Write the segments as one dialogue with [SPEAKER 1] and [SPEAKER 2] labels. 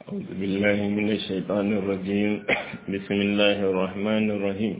[SPEAKER 1] أعوذ بالله من الشيطان الرجيم بسم الله الرحمن الرحيم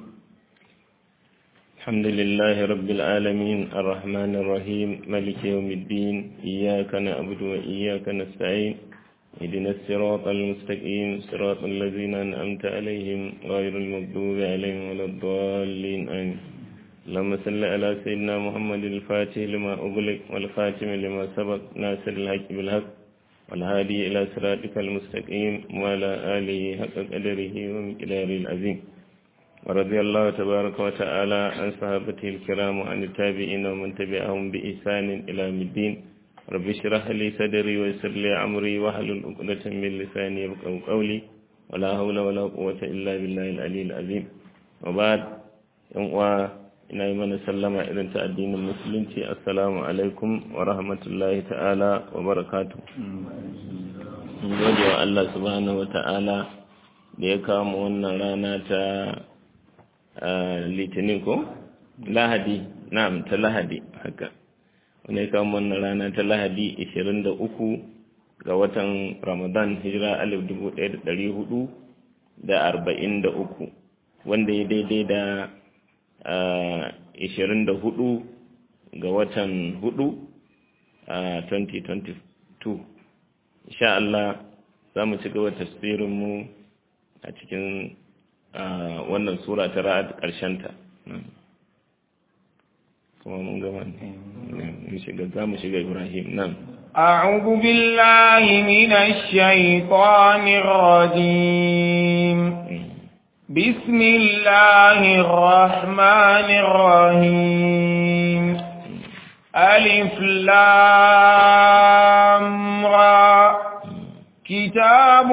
[SPEAKER 1] الحمد لله رب العالمين الرحمن الرحيم ملك يوم الدين إياك نعبد وإياك نستعين اهدنا الصراط المستقيم صراط الذين أنعمت عليهم غير المغضوب عليهم ولا الضالين آمين اللهم صل على سيدنا محمد الفاتح لما أغلق والخاتم لما سبق ناصر الحق بالحق والهادي إلى صراطك المستقيم وعلى آله حق قدره ومقداره العظيم ورضي الله تبارك وتعالى عن صحابته الكرام وعن التابعين ومن تبعهم بإحسان إلى يوم الدين رب اشرح لي صدري ويسر لي أمري واحلل عقدة من لساني يفقهوا قولي ولا حول ولا قوة إلا بالله العلي العظيم وبعد يوم ina yi mana sallama irin ta addinin musulunci assalamu alaikum wa rahmatullahi ta'ala wa barakatu gode wa Allah subhanahu wa ta'ala da ya kama wannan rana ta litinin ko lahadi na'am ta lahadi haka wanda ya kama wannan rana ta lahadi 23 ga watan ramadan hijira 1443 wanda ya daidai da ishirin da hudu ga watan hudu a 2022 insha Allah za mu ci gaba tasbirinmu a cikin wannan sura ta ra'ad ta. kuma mun gama ne za mu shiga ibrahim nan
[SPEAKER 2] أعوذ بالله من الشيطان الرجيم بسم الله الرحمن الرحيم ألف لام را كتاب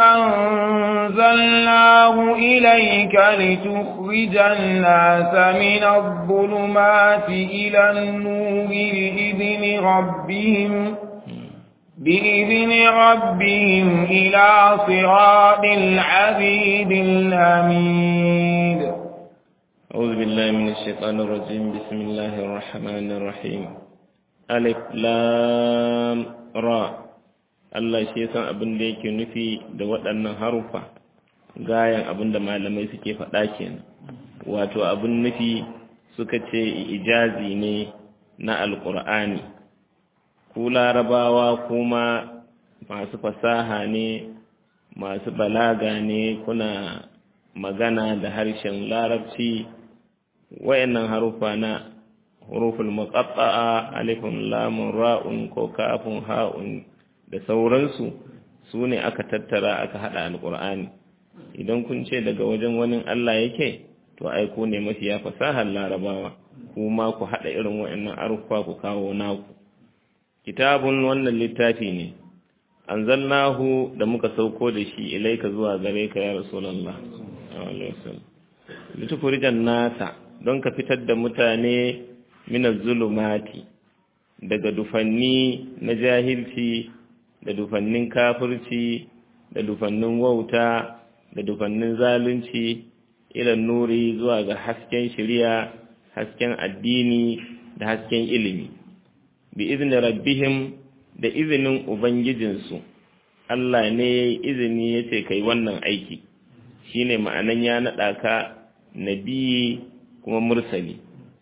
[SPEAKER 2] أنزلناه إليك لتخرج الناس من الظلمات إلى النور بإذن ربهم بإذن ربهم إلى صراط العزيز الحميد
[SPEAKER 1] أعوذ بالله من الشيطان الرجيم بسم الله الرحمن الرحيم ألف لام را Allah shi san abin da yake nufi da waɗannan harufa gayan abin da malamai suke faɗa kenan wato abin nufi suka ce ijazi ne na alƙur'ani ku larabawa kuma masu fasaha ne masu balaga ne kuna magana da harshen larabci wayannan harufa na huruful muqatta'a alifun lamun ra'un ko kafun ha'un da sauransu su ne aka tattara aka hada alqur'ani idan kun ce daga wajen wani Allah yake to ai ku ne mafiya fasahar larabawa kuma ku hada irin wayannan harufa ku kawo naku kitabun wannan littafi ne anzalnahu da muka sauko da shi ilaika zuwa gare ka ya rasulullah litukurijan nasa don ka fitar da mutane minaz zulumati daga dufanni na jahilci da dufannin kafirci da dufannin wauta da dufannin zalunci ilan nuri zuwa ga hasken shari'a hasken addini da hasken ilimi bi izinin rabbihim da izinin ubangijinsu Allah ne ya yi izini ya ce kai wannan aiki shi ne ma'anan ya naɗa ka nabi kuma mursali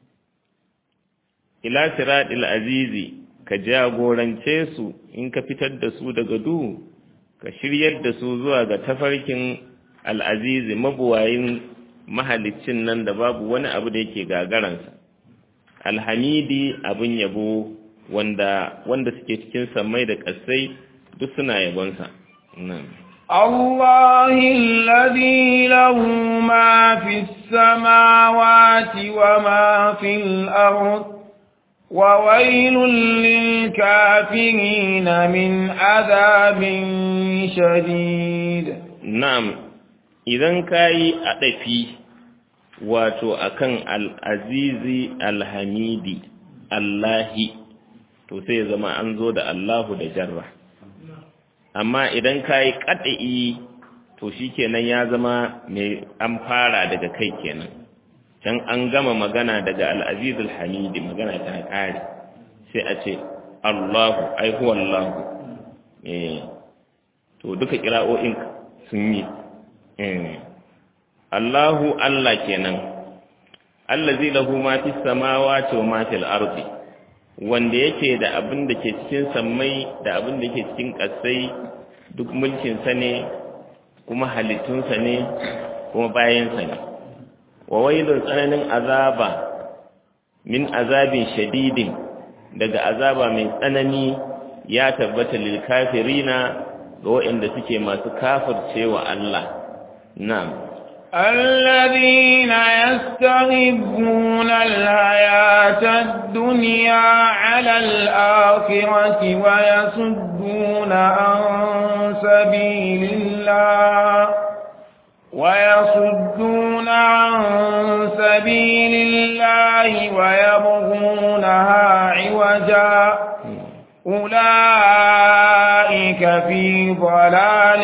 [SPEAKER 1] ila siraɗil azizi ka jagorance su in ka fitar da su daga duhu ka shiryar da su zuwa ga tafarkin al'azizi mabuwayin mahalicin nan da babu wani abu da yake gagaransa alhamidi abin yabo wanda wanda suke cikin samai da ƙasai duk suna yabonsa
[SPEAKER 2] الله الذي له ما في السماوات وما في الأرض وويل للكافرين من عذاب شديد
[SPEAKER 1] نعم إذا كاي أدفي wato akan al'azizi alhamidi Allahi to sai zama an zo da Allahu da jarra amma idan ka yi ƙaɗa'i to shi kenan ya zama mai an fara daga kai kenan can an gama magana daga al'azizul hamidi magana ta ƙare sai a ce Allahu ai huwa Allahu to duka kira'o'in sun yi Allahu Allah kenan allazi lahu ma fis samawati wa ma fil ardi wanda yake da abin da ke cikin sammai da abin da ke cikin ƙasai duk mulkin sa ne kuma halittunsa ne kuma bayansa ne wa wailun tsananin azaba min azabin shadidin daga azaba mai tsanani ya tabbata lil kafirina ga waɗanda suke masu kafircewa Allah na'am
[SPEAKER 2] الذين يستغبون الحياة الدنيا على الآخرة ويصدون عن سبيل الله ويصدون عن سبيل الله ويبغونها عوجا أولئك في ضلال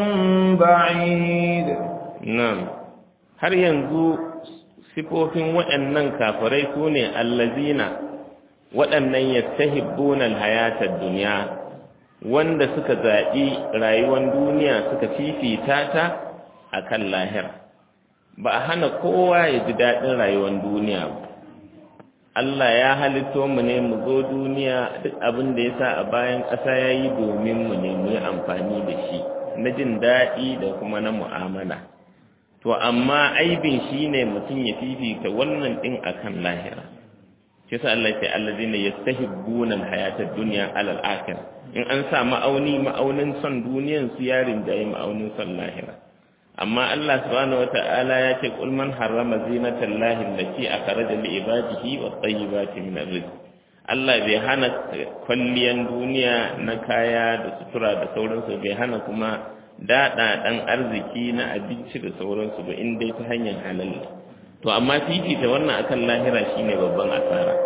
[SPEAKER 2] بعيد
[SPEAKER 1] نعم har yanzu sifofin waɗannan kafirai su ne allazina waɗannan yastahibbuna alhayatar duniya wanda suka zaɓi rayuwar duniya suka fifita ta a kan lahira ba a hana kowa ya ji daɗin rayuwar duniya ba Allah ya halitto mu ne mu zo duniya duk abin da ya sa a bayan ƙasa ya yi domin mu ne mu yi amfani da shi na jin daɗi da kuma na mu'amala to amma aibin shi ne mutum ya fifita wannan ɗin a kan lahira shi sa Allah ce allazina yastahibbuna alhayatad dunya alal akhir in an sa ma'auni ma'aunin son duniyan su yarin da yi ma'aunin son lahira amma Allah subhanahu wata'ala ya ce qul man harrama zinatan lahi allati akhraja li ibadihi wat tayyibati min arrizq Allah bai hana kwalliyan duniya na kaya da sutura da sauransu bai hana kuma daɗa ɗan arziki na abinci da sauransu ba in dai ta hanyar halal to amma fifita wannan akan lahira shine babban asara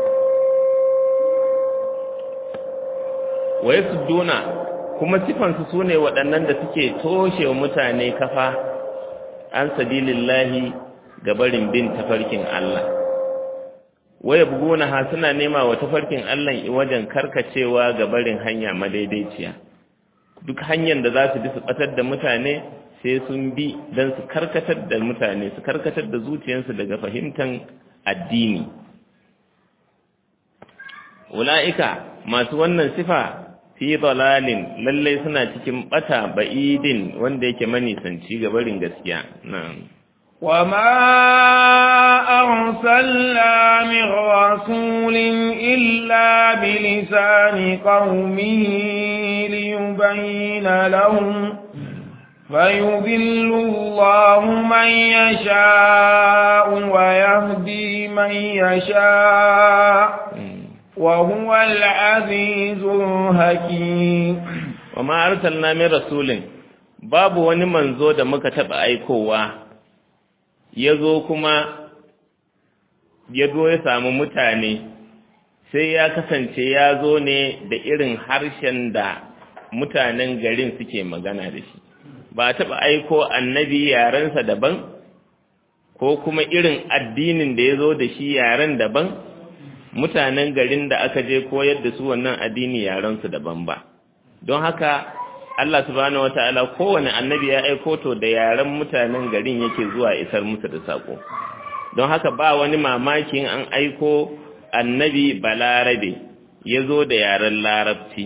[SPEAKER 1] wa yasudduna kuma sifansu su ne waɗannan da suke toshe wa mutane kafa an sabilillahi ga barin bin tafarkin Allah waya buguna ha suna nema wa tafarkin Allah wajen karkacewa ga barin hanya madaidaiciya duk hanyar da za su bi su batar da mutane sai sun bi don su karkatar da mutane su karkatar da zuciyarsu daga fahimtar addini ula'ika masu wannan sifa fi dalalin lallai suna cikin bata ba'idin wanda yake manisanci ga barin gaskiya na'am
[SPEAKER 2] وما أرسلنا من رسول إلا بلسان قومه ليبين لهم فيذل الله من يشاء ويهدي من يشاء وهو العزيز الحكيم
[SPEAKER 1] وما أرسلنا من رسول babu wani manzo da muka taɓa aikowa ya zo kuma ya zo ya samu mutane sai ya kasance ya zo ne da irin harshen da mutanen garin suke magana da shi ba taɓa aiko annabi yarensa daban ko kuma irin addinin da ya zo da shi yaren daban mutanen garin da aka je koyar da su wannan addini yarensu daban ba don haka Allah subhanahu wataala kowane annabi ya aiko to da yaren mutanen garin yake zuwa isar musu da sako don haka ba wani mamakin an aiko annabi balarabe ya zo da yaren larabci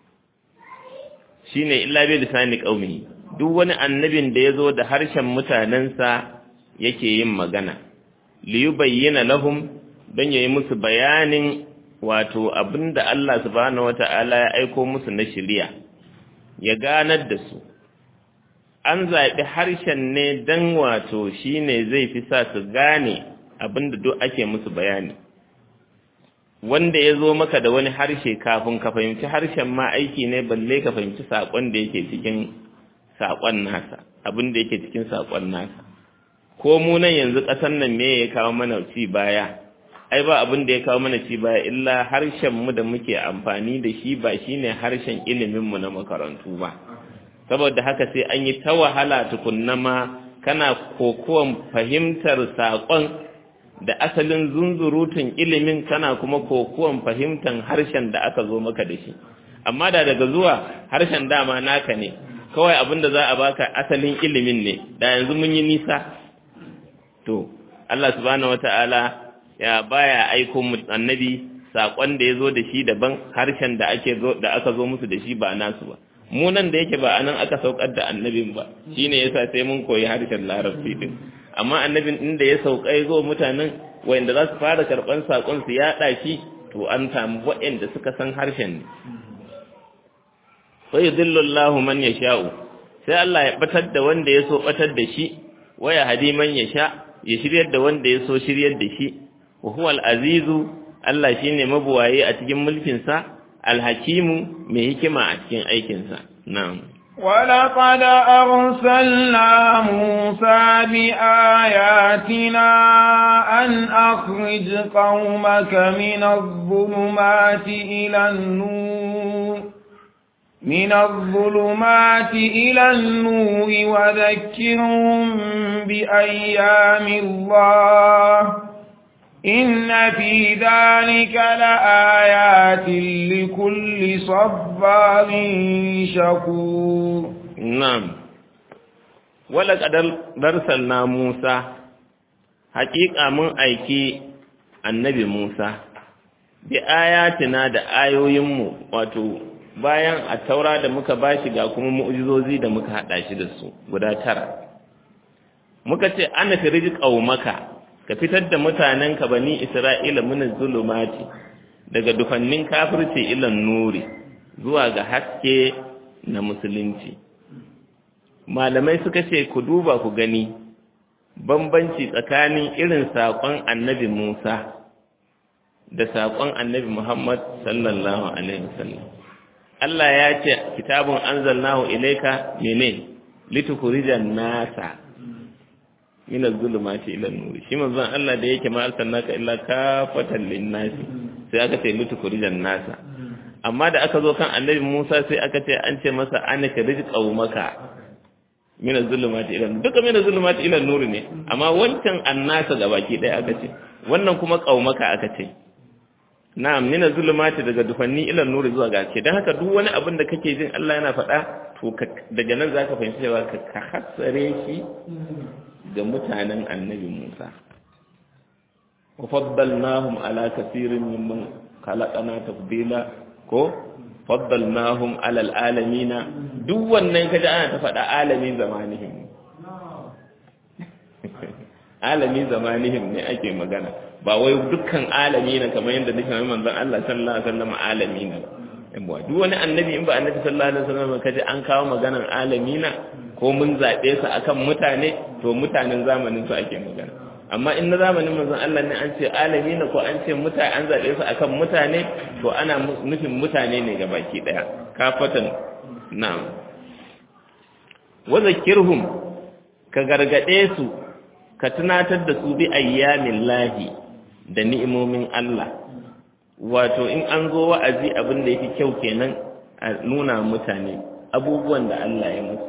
[SPEAKER 1] shine illa bi lisani qaumi duk wani annabin da ya zo da harshen mutanensa yake yin magana li yubayyana lahum don yayi musu bayanin wato abinda Allah subhanahu wataala ya aiko musu na shari'a ya ganar da su an zaɓi harshen ne don wato shi ne zai fi sa su gane abinda duk ake musu bayani wanda ya zo maka da wani harshe kafin ka fahimci harshen ma aiki ne balle ka fahimci saƙon da yake cikin saƙon nasa abin da yake cikin saƙon nasa ko mu nan yanzu ƙasar nan me ya kawo mana ci baya ai ba abin da ya kawo mana ci baya illa harshen mu da muke amfani da shi ba shine harshen ilimin mu na makarantu ba saboda haka sai an yi ta wahala tukunna ma kana kokuwan fahimtar saƙon da asalin zunzurutun ilimin kana kuma kokuwan fahimtar harshen da aka zo maka da shi amma da daga zuwa harshen dama naka ne kawai abin da za a baka asalin ilimin ne da yanzu mun yi nisa to Allah subhanahu wata'ala ya baya aiko annabi sakon da ya zo da shi daban harshen da ake zo da aka zo musu da shi ba nasu ba mu nan da yake ba anan aka saukar da annabin ba shine yasa sai mun koyi harshen larabci din amma annabin din da ya sauka ya zo mutanen wanda za su fara karban sakon su yaɗa shi to an samu waɗanda suka san harshen ne fa yudillu Allahu man yasha'u sai Allah ya batar da wanda ya so batar da shi waya hadi man yasha ya shiryar da wanda ya so shiryar da shi wa huwa al-azizu Allah shine mabuwaye a cikin mulkin sa al-hakimu mai hikima a cikin aikin sa na'am
[SPEAKER 2] ولقد أرسلنا موسى بآياتنا أن أخرج قومك من الظلمات إلى النور من الظلمات إلى النور وذكرهم بأيام الله إن في ذلك لآيات لكل صبار شكور
[SPEAKER 1] نعم ولقد أرسلنا موسى حقيقة من أيكي النبي موسى بآياتنا da ayoyinmu wato bayan a taura da muka bashi ga kuma mu'jizozi da muka hada shi da su guda tara muka ce ana firiji qaumaka ka fitar da mutanenka bani isra'ila min zulumati daga dufannin kafirci ilan nuri zuwa ga haske na musulunci malamai suka ce ku duba ku gani bambanci tsakanin irin saƙon annabi Musa da saƙon annabi Muhammad sallallahu alaihi wasallam Allah ya ce kitabun anzalnahu ilayka mene litukhrijan nasa min az-zulumati ila an-nur shi manzon Allah da yake ma arsalnaka illa kafatan lin-nasi sai aka ce litukhrijan nasa amma da aka zo kan annabi Musa sai aka ce an ce masa anaka rizqaumaka min az-zulumati ila duka min az-zulumati ila an-nur ne amma wancan annasa gabaki ɗaya aka ce wannan kuma qaumaka aka ce na'am min az-zulumati daga dufanni ila an-nur zuwa ga ce dan haka duk wani abin da kake jin Allah yana faɗa to daga nan zaka fahimci cewa ka hatsare shi ga mutanen annabi Musa wa faddalnahum ala kaseerin mimman khalaqana tafdila ko faddalnahum ala alalamin duk wannan kaje ana ta faɗa alamin zamanihim alamin zamanihim ne ake magana ba wai dukkan alamin kamar yadda nake mai manzon Allah sallallahu alaihi wasallam alamin ba duk wani annabi in ba annabi sallallahu alaihi wasallam kaje an kawo maganar alamina ko mun zaɓe su akan mutane to mutanen zamanin su ake magana amma in na zamanin manzon Allah ne an ce alamina ko an ce mutane an zaɓe su akan mutane to ana nufin mutane ne ga baki ɗaya kafatan na'am wa zakirhum ka gargade su ka tunatar da su bi ayyamin lahi da ni'imomin Allah wato in an zo wa'azi abin da yake kyau kenan a nuna mutane abubuwan da Allah ya musu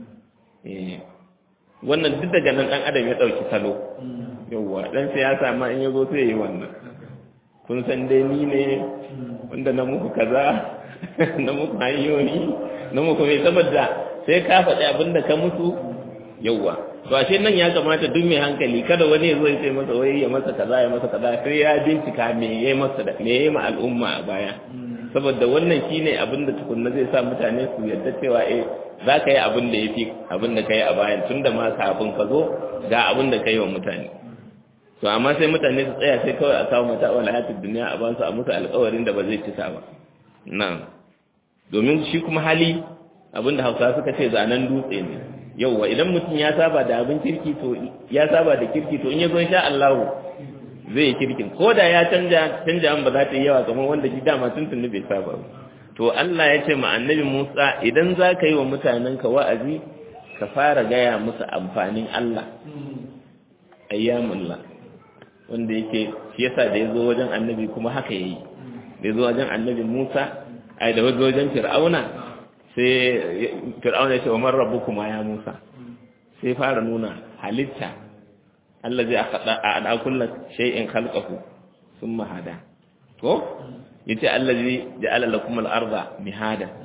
[SPEAKER 1] wannan duk daga nan dan adam ya dauki salo yawa dan siyasa ma in yazo sai yi wannan kun san dai ni ne wanda na muku kaza na muku hanyoyi na muku mai saboda sai ka faɗi abin da ka musu yawa to ashe nan ya kamata duk mai hankali kada wani ya zo ya ce masa wai ya masa kaza ya masa kaza sai ya bincika me ya masa da me ya ma al'umma a baya saboda wannan shine abin da tukunna zai sa mutane su yarda cewa eh za ka yi abin da ya fi abin da ka yi a bayan tun da ma kafin ka zo ga abin da ka yi wa mutane to amma sai mutane su tsaya sai kawai a kawo mata wani hayatul duniya a basu a musu alkawarin da ba zai cika ba na'am domin shi kuma hali abin da hausa suka ce zanen dutse ne yauwa idan mutum ya saba da abin kirki to ya saba da kirki to in ya zo sha Allah zai yi kirkin ko da ya canja canja ba za ta yi yawa kamar wanda shi dama tuntuni bai saba ba to Allah ya ce ma annabi Musa idan za ka yi wa mutanenka wa'azi ka fara gaya musu amfanin Allah ayyamullah wanda yake shi yasa da ya zo wajen annabi kuma haka yayi da ya zo wajen annabi Musa ai da wajen Fir'auna sai Fir'auna ya ce wa man rabbukuma ya Musa sai fara nuna halitta Allah zai akada a kullu shay'in khalqahu thumma hada ko yace allazi ja'ala lakum al-arda mihada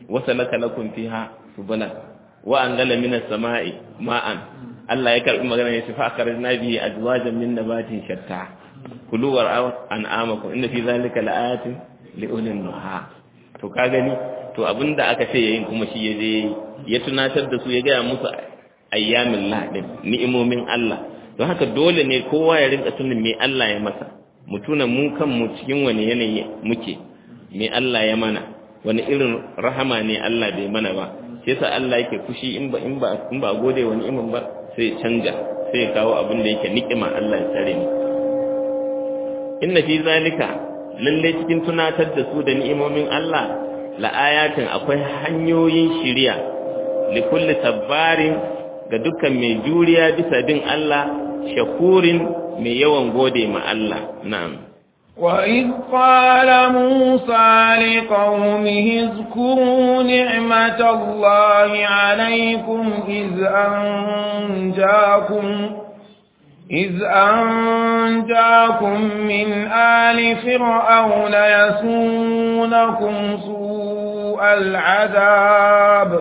[SPEAKER 1] wasalaka lakum fiha subula wa anzala minas sama'i ma'an Allah ya karbi magana ya fa akhrajna bihi azwajan min nabatin shatta kulu wa an'amakum inna fi zalika laayatin li ulil nuha to ka gani to abinda aka ce yayin kuma shi ya je ya tunatar da su ya ga musu ayyamin ladin ni'imomin Allah don haka dole ne kowa ya rinka tunin me Allah ya masa mu tuna mu kanmu cikin wani yanayi muke me Allah ya mana wani irin rahama ne Allah bai mana ba sai sa Allah yake fushi in ba in ba in ba gode wani imin ba sai canja sai kawo abin da yake ni'ima Allah ya tsare mu inna fi zalika lalle cikin tunatar da su da ni'imomin Allah la ayatin akwai hanyoyin shiriya li kulli sabbarin ga dukkan mai juriya bisa bin Allah shakurin mai yawan gode ma Allah na'am
[SPEAKER 2] وإذ قال موسى لقومه اذكروا نعمة الله عليكم إذ أنجاكم إذ أنجاكم من آل فرعون يسونكم سوء العذاب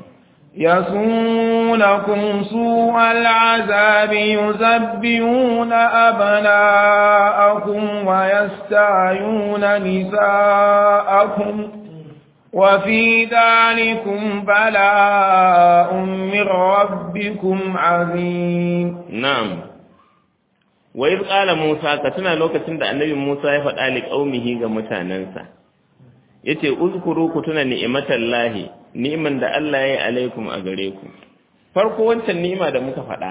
[SPEAKER 2] يسونكم سوء العذاب يذبحون أبناءكم ويستعيون نساءكم وفي ذلكم بلاء من ربكم عظيم
[SPEAKER 1] نعم وإذ قال موسى كتنا لوكتن da annabi Musa ya faɗa li qaumihi ga mutanansa yace uzkuru ku tuna ni'matallahi ni'iman da Allah ya yi alaikum a gare ku farko wancan ni'ima da muka faɗa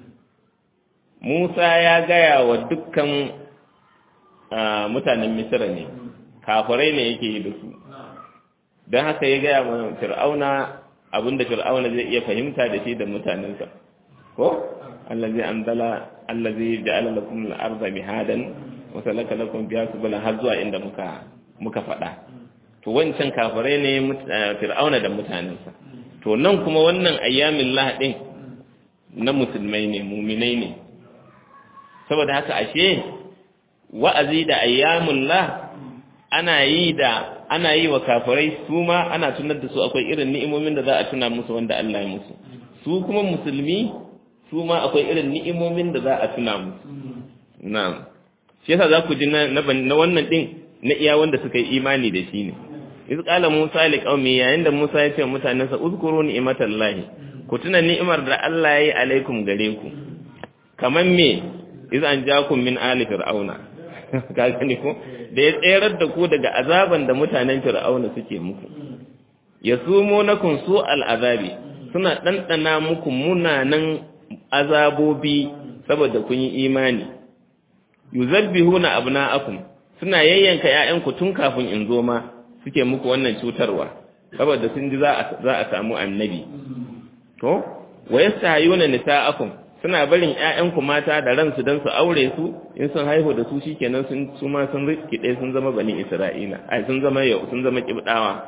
[SPEAKER 1] Musa ya gaya wa dukkan mutanen Misra ne kafirai ne yake yi da su don haka ya gaya wa Fir'auna abinda Fir'auna zai iya fahimta da shi da mutanensa ko allazi anzala allazi ja'ala lakum al-ardha mihadan wa salaka lakum biha subula har zuwa inda muka muka faɗa to wancan kafirai ne fir'auna da mutanensa to nan kuma wannan ayyamin lahadin na musulmai ne muminai ne saboda haka ashe wa'azi da ayyamin lah ana yi da ana yi wa kafirai su ma ana tunar da su akwai irin ni'imomin da za a tuna musu wanda Allah ya musu su kuma musulmi su ma akwai irin ni'imomin da za a tuna musu na'am shi yasa za ku ji na wannan din na iya wanda suka yi imani da shi ne iz qala musa li qaumi yayin da musa ya ce mutanensa uzkuru ni'matallahi ku tuna ni'imar da Allah ya yi alaikum gare ku kaman me iz an jakum min ali fir'auna ka gani ko da ya tserar da ku daga azaban da mutanen fir'auna suke muku yasumunakum su al'azabi suna dandana muku munanan azabobi saboda kun yi imani yuzabbihuna abna'akum suna yayyanka ƴaƴanku tun kafin in zo ma suke muku wannan cutarwa saboda sun ji za a samu annabi to wa yastahayuna nisa'akum suna barin ƴaƴanku mata da ransu dan su aure su in sun haihu da su shikenan sun su ma sun rikide sun zama bani isra'ila ai sun zama yau sun zama kibdawa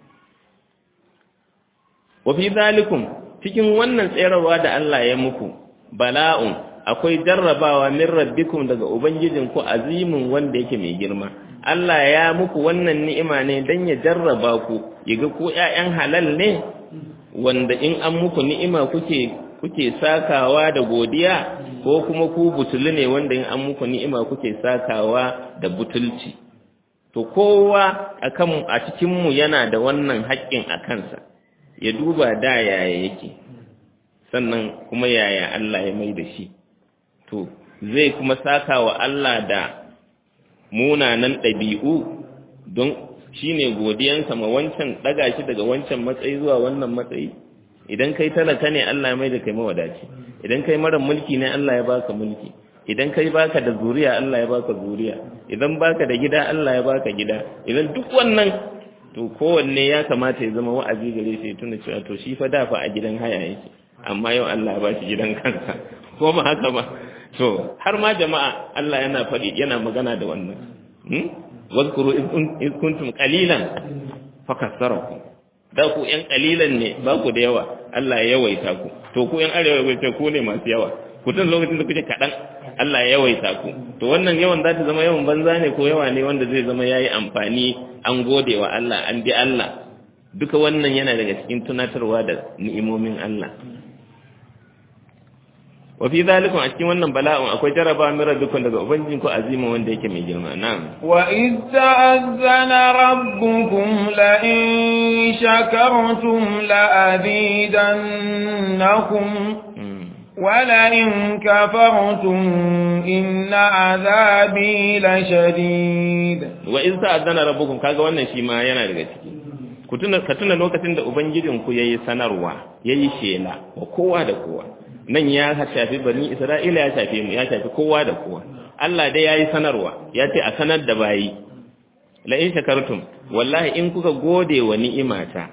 [SPEAKER 1] wa fi zalikum cikin wannan tsayarwa da Allah ya muku bala'un akwai jarrabawa min rabbikum daga ubangijinku azimin wanda yake mai girma Allah ya muku wannan ni'ima ne dan ya jarraba ku yaga ku ƴaƴan halal ne wanda in an muku ni'ima kuke kuke sakawa da godiya ko kuma ku butulu ne wanda in an muku ni'ima kuke sakawa da butulci to kowa akan a cikin mu yana da wannan haƙƙin a kansa ya duba da yaya yake sannan kuma yaya Allah ya mai da shi to zai kuma saka wa Allah da munanan ɗabi'u don shi ne godiyansa ma wancan ɗaga shi daga wancan matsayi zuwa wannan matsayi idan kai talaka ne Allah ya mai da kai mawadaci idan kai mara mulki ne Allah ya baka mulki idan kai baka da zuriya Allah ya baka zuriya idan baka da gida Allah ya baka gida idan duk wannan to kowanne ya kamata ya zama wa'azi gare shi tuna cewa to shi fa da fa a gidan haya yake amma yau Allah ya bashi gidan kansa ko ba haka ba to har ma jama'a Allah yana faɗi yana magana da wannan hmm wazkuru iz kuntum qalilan fakassarakum da ku yan qalilan ne ba ku da yawa Allah ya yawaita ku to ku yan arewa ce ku ne masu yawa ku tun lokacin da kuke kaɗan Allah ya yawaita ku to wannan yawan za ta zama yawan banza ne ko yawa ne wanda zai zama yayi amfani an gode wa Allah an bi Allah duka wannan yana daga cikin tunatarwa da ni'imomin Allah wa fi zalikum a cikin wannan bala'un akwai jaraba min rabbikum daga ubangijinku azima wanda yake mai girma na'am
[SPEAKER 2] wa id ta'azzana rabbukum la in shakartum la azidannakum wa la in kafartum inna azabi la shadid
[SPEAKER 1] wa id ta'azzana rabbukum kaga wannan shi ma yana daga ciki ku tuna ka tuna lokacin da ubangijinku yayi sanarwa yayi shela wa kowa da kowa nan ya shafi bani Isra'ila ya shafe mu ya shafi kowa da kowa Allah dai yayi sanarwa ya ce a sanar da bayi la in shakartum wallahi in kuka gode wa ni'imata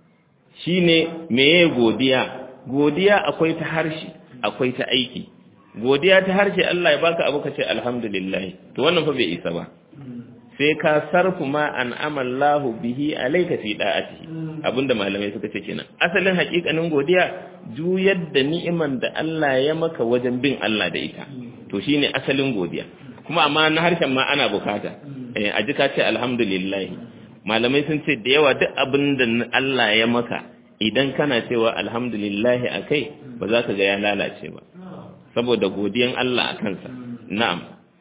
[SPEAKER 1] shine meye godiya godiya akwai ta harshe akwai ta aiki godiya ta harshe Allah ya baka abu kace alhamdulillah to wannan fa bai isa ba sai ka sarfu ma an amallahu bihi alayka fi da'ati abinda malamai suka ce kenan asalin hakikanin godiya juyar da ni'iman da Allah ya maka wajen bin Allah da ita to shine asalin godiya kuma amma na harshen ma ana bukata eh a jika ce alhamdulillah malamai sun ce da yawa duk abinda Allah ya maka idan kana cewa alhamdulillah akai ba za ka ga ya lalace ba saboda godiyan Allah a kansa na'am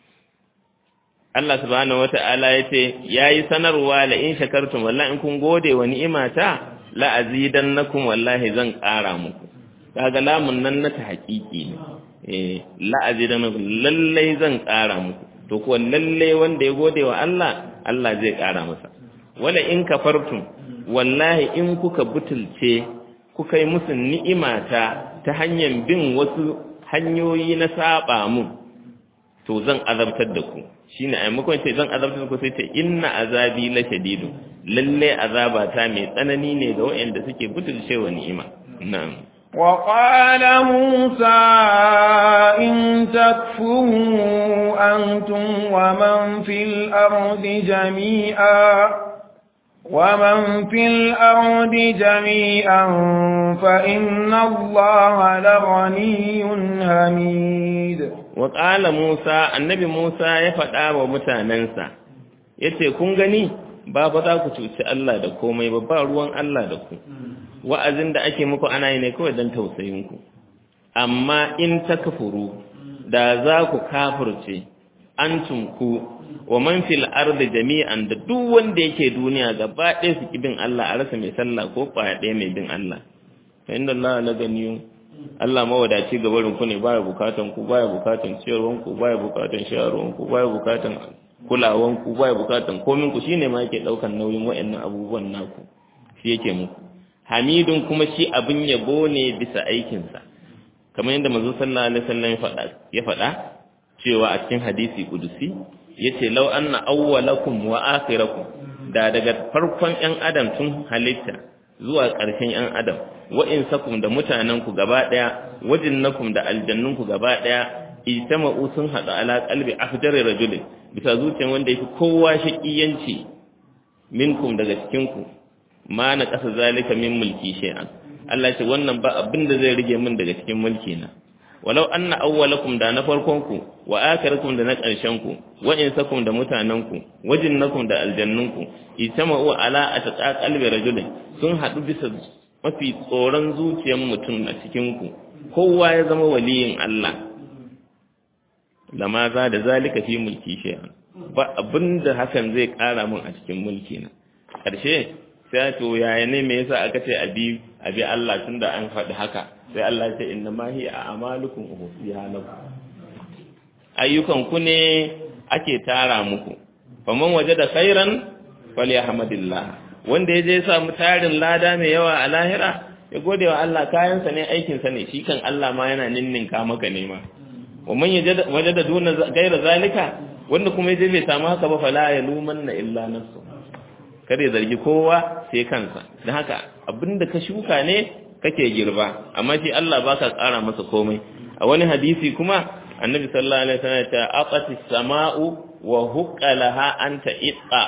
[SPEAKER 1] Allah subhanahu wata'ala ya ce ya yi sanarwa la in shakartum wallahi in kun gode wa ni'imata la azidannakum wallahi zan ƙara muku kaga lamun nan na ta haƙiƙi ne eh la azidannakum lallai zan ƙara muku to kuwa lallai wanda ya gode wa Allah Allah zai ƙara masa wala in kafartum wallahi in kuka butulce kuka yi musu ni'imata ta hanyar bin wasu hanyoyi na saba mu to zan azabtar da ku shine a maimakon ce zan azabtar da ku sai ce inna azabi la shadidu lalle azaba ta mai tsanani ne ga waɗanda suke butulce wa ni'ima na'am
[SPEAKER 2] وقال موسى إن تكفروا أنتم ومن في الأرض جميعا ومن في الأرض جميعا فإن الله لغني حميد
[SPEAKER 1] وقال موسى النبي موسى يفدا ومتاننسا yace kun gani ba ba za ku cuci Allah da komai ba ba ruwan Allah da ku wa'azin da ake muku ana yi ne kawai don tausayin ku amma in takfuru da za ku kafirce antum ku wa man fil ardi jami'an da duk wanda yake duniya gaba ɗaya su bin Allah a rasa mai sallah ko kwaya ɗaya mai bin Allah fa inda Allah la ganiyu Allah mawadaci ga barin ku ne baya bukatan ku baya bukatan ciyarwan ku baya bukatan shayarwan ku baya bukatan kulawan ku baya bukatan komin ku shine ma yake daukan nauyin wayannan abubuwan naku shi yake muku Hamidun kuma shi abin yabo ne bisa aikin sa kamar yadda manzo sallallahu alaihi wasallam ya faɗa ya faɗa cewa a cikin hadisi kudusi yace law anna awwalakum wa akhirakum da daga farkon ƴan adam tun halitta zuwa ƙarshen ƴan adam wa insakum da mutanen ku gaba daya wajinnakum da aljannun ku gaba daya ijtama'u sun hada ala qalbi afjari rajulin bisa zuciyar wanda yake kowa shaqiyanci minkum daga cikin ku ma na kasa zalika min mulki shay'an Allah ya ce wannan ba abin da zai rige min daga cikin mulki na walau anna awwalakum da na farkon ku wa akhirakum da na ƙarshen ku wa insakum da mutanen ku wajinnakum da aljannun ku itama'u ala atqa qalbi rajulin sun hadu bisa mafi tsoron zuciyar mutum a cikin ku kowa ya zama waliyin Allah lama za da zalika fi mulki shay'an ba abinda hakan zai ƙara min a cikin mulki na ƙarshe sai to yaya ne me yasa aka ce abi abi Allah tunda an faɗi haka sai Allah ya ce inna ma hiya a'malukum uhsiha lakum ayyukan ku ne ake tara muku faman wajada khairan falyahmadillah wanda yaje ya samu tarin lada mai yawa a lahira ya gode wa Allah kayansa ne aikin sa ne shi kan Allah ma yana ninninka maka ne ma waman wajada duna gaira zalika wanda kuma yaje bai samu haka ba fala yalumanna illa nafsu kada ya zargi kowa sai kansa don haka abinda ka shuka ne kake girba amma shi Allah baka ƙara masa komai a wani hadisi kuma annabi sallallahu alaihi wasallam ta aqati sama'u wa huqqalaha anta itqa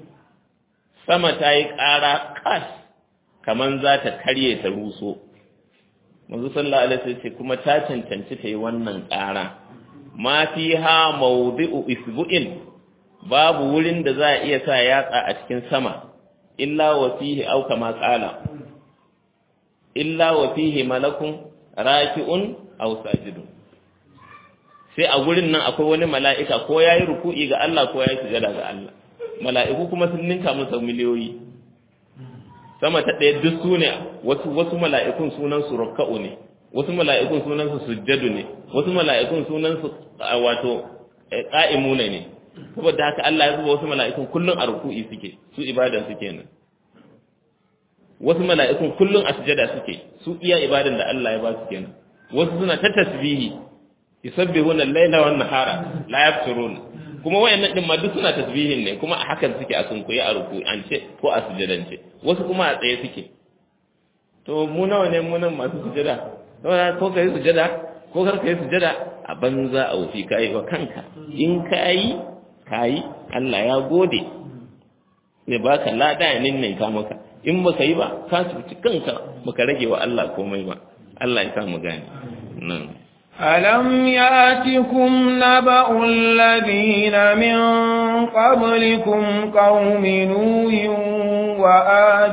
[SPEAKER 1] sama ta yi ƙara kas kaman za ta karye ta ruso manzo sallallahu alaihi wasallam kuma ta cancanci ta yi wannan ƙara ma fiha mawdi'u isbu'in babu wurin da za a iya sa yatsa a cikin sama illa wa fihi aw kama qala illa wa fihi malakun raki'un aw sajidun sai a gurin nan akwai wani mala'ika ko yayi ruku'i ga Allah ko yayi sujada ga Allah mala'iku kuma sun ninka masa miliyoyi sama ta ɗaya duk su ne wasu wasu mala'ikun sunan su rukka'u ne wasu mala'ikun sunan su sujjadu ne wasu mala'ikun sunan su wato qa'imuna ne saboda haka Allah ya zuba wasu mala'ikun kullun a ruku'i suke su ibadan suke nan wasu mala'ikun kullun a sujada suke su iya ibadan da Allah ya ba su kenan wasu suna ta tasbihi yusabbihuna al-laila wan nahara la yafturun kuma wayannan din ma duk suna tasbihin ne kuma a hakan suke a sunkuyi a ruku an ce ko a sujadance wasu kuma a tsaye suke to mu nawa ne mu nan masu sujada ko kai sujada ko kar kai sujada a banza a wufi kai wa kanka in kai kai Allah ya gode ne baka lada ya ninninka maka in baka yi ba ka cuci kanka baka rage wa Allah komai ba Allah ya sa mu gane nan
[SPEAKER 2] ألم يأتكم نبأ الذين من قبلكم قوم نوح وآد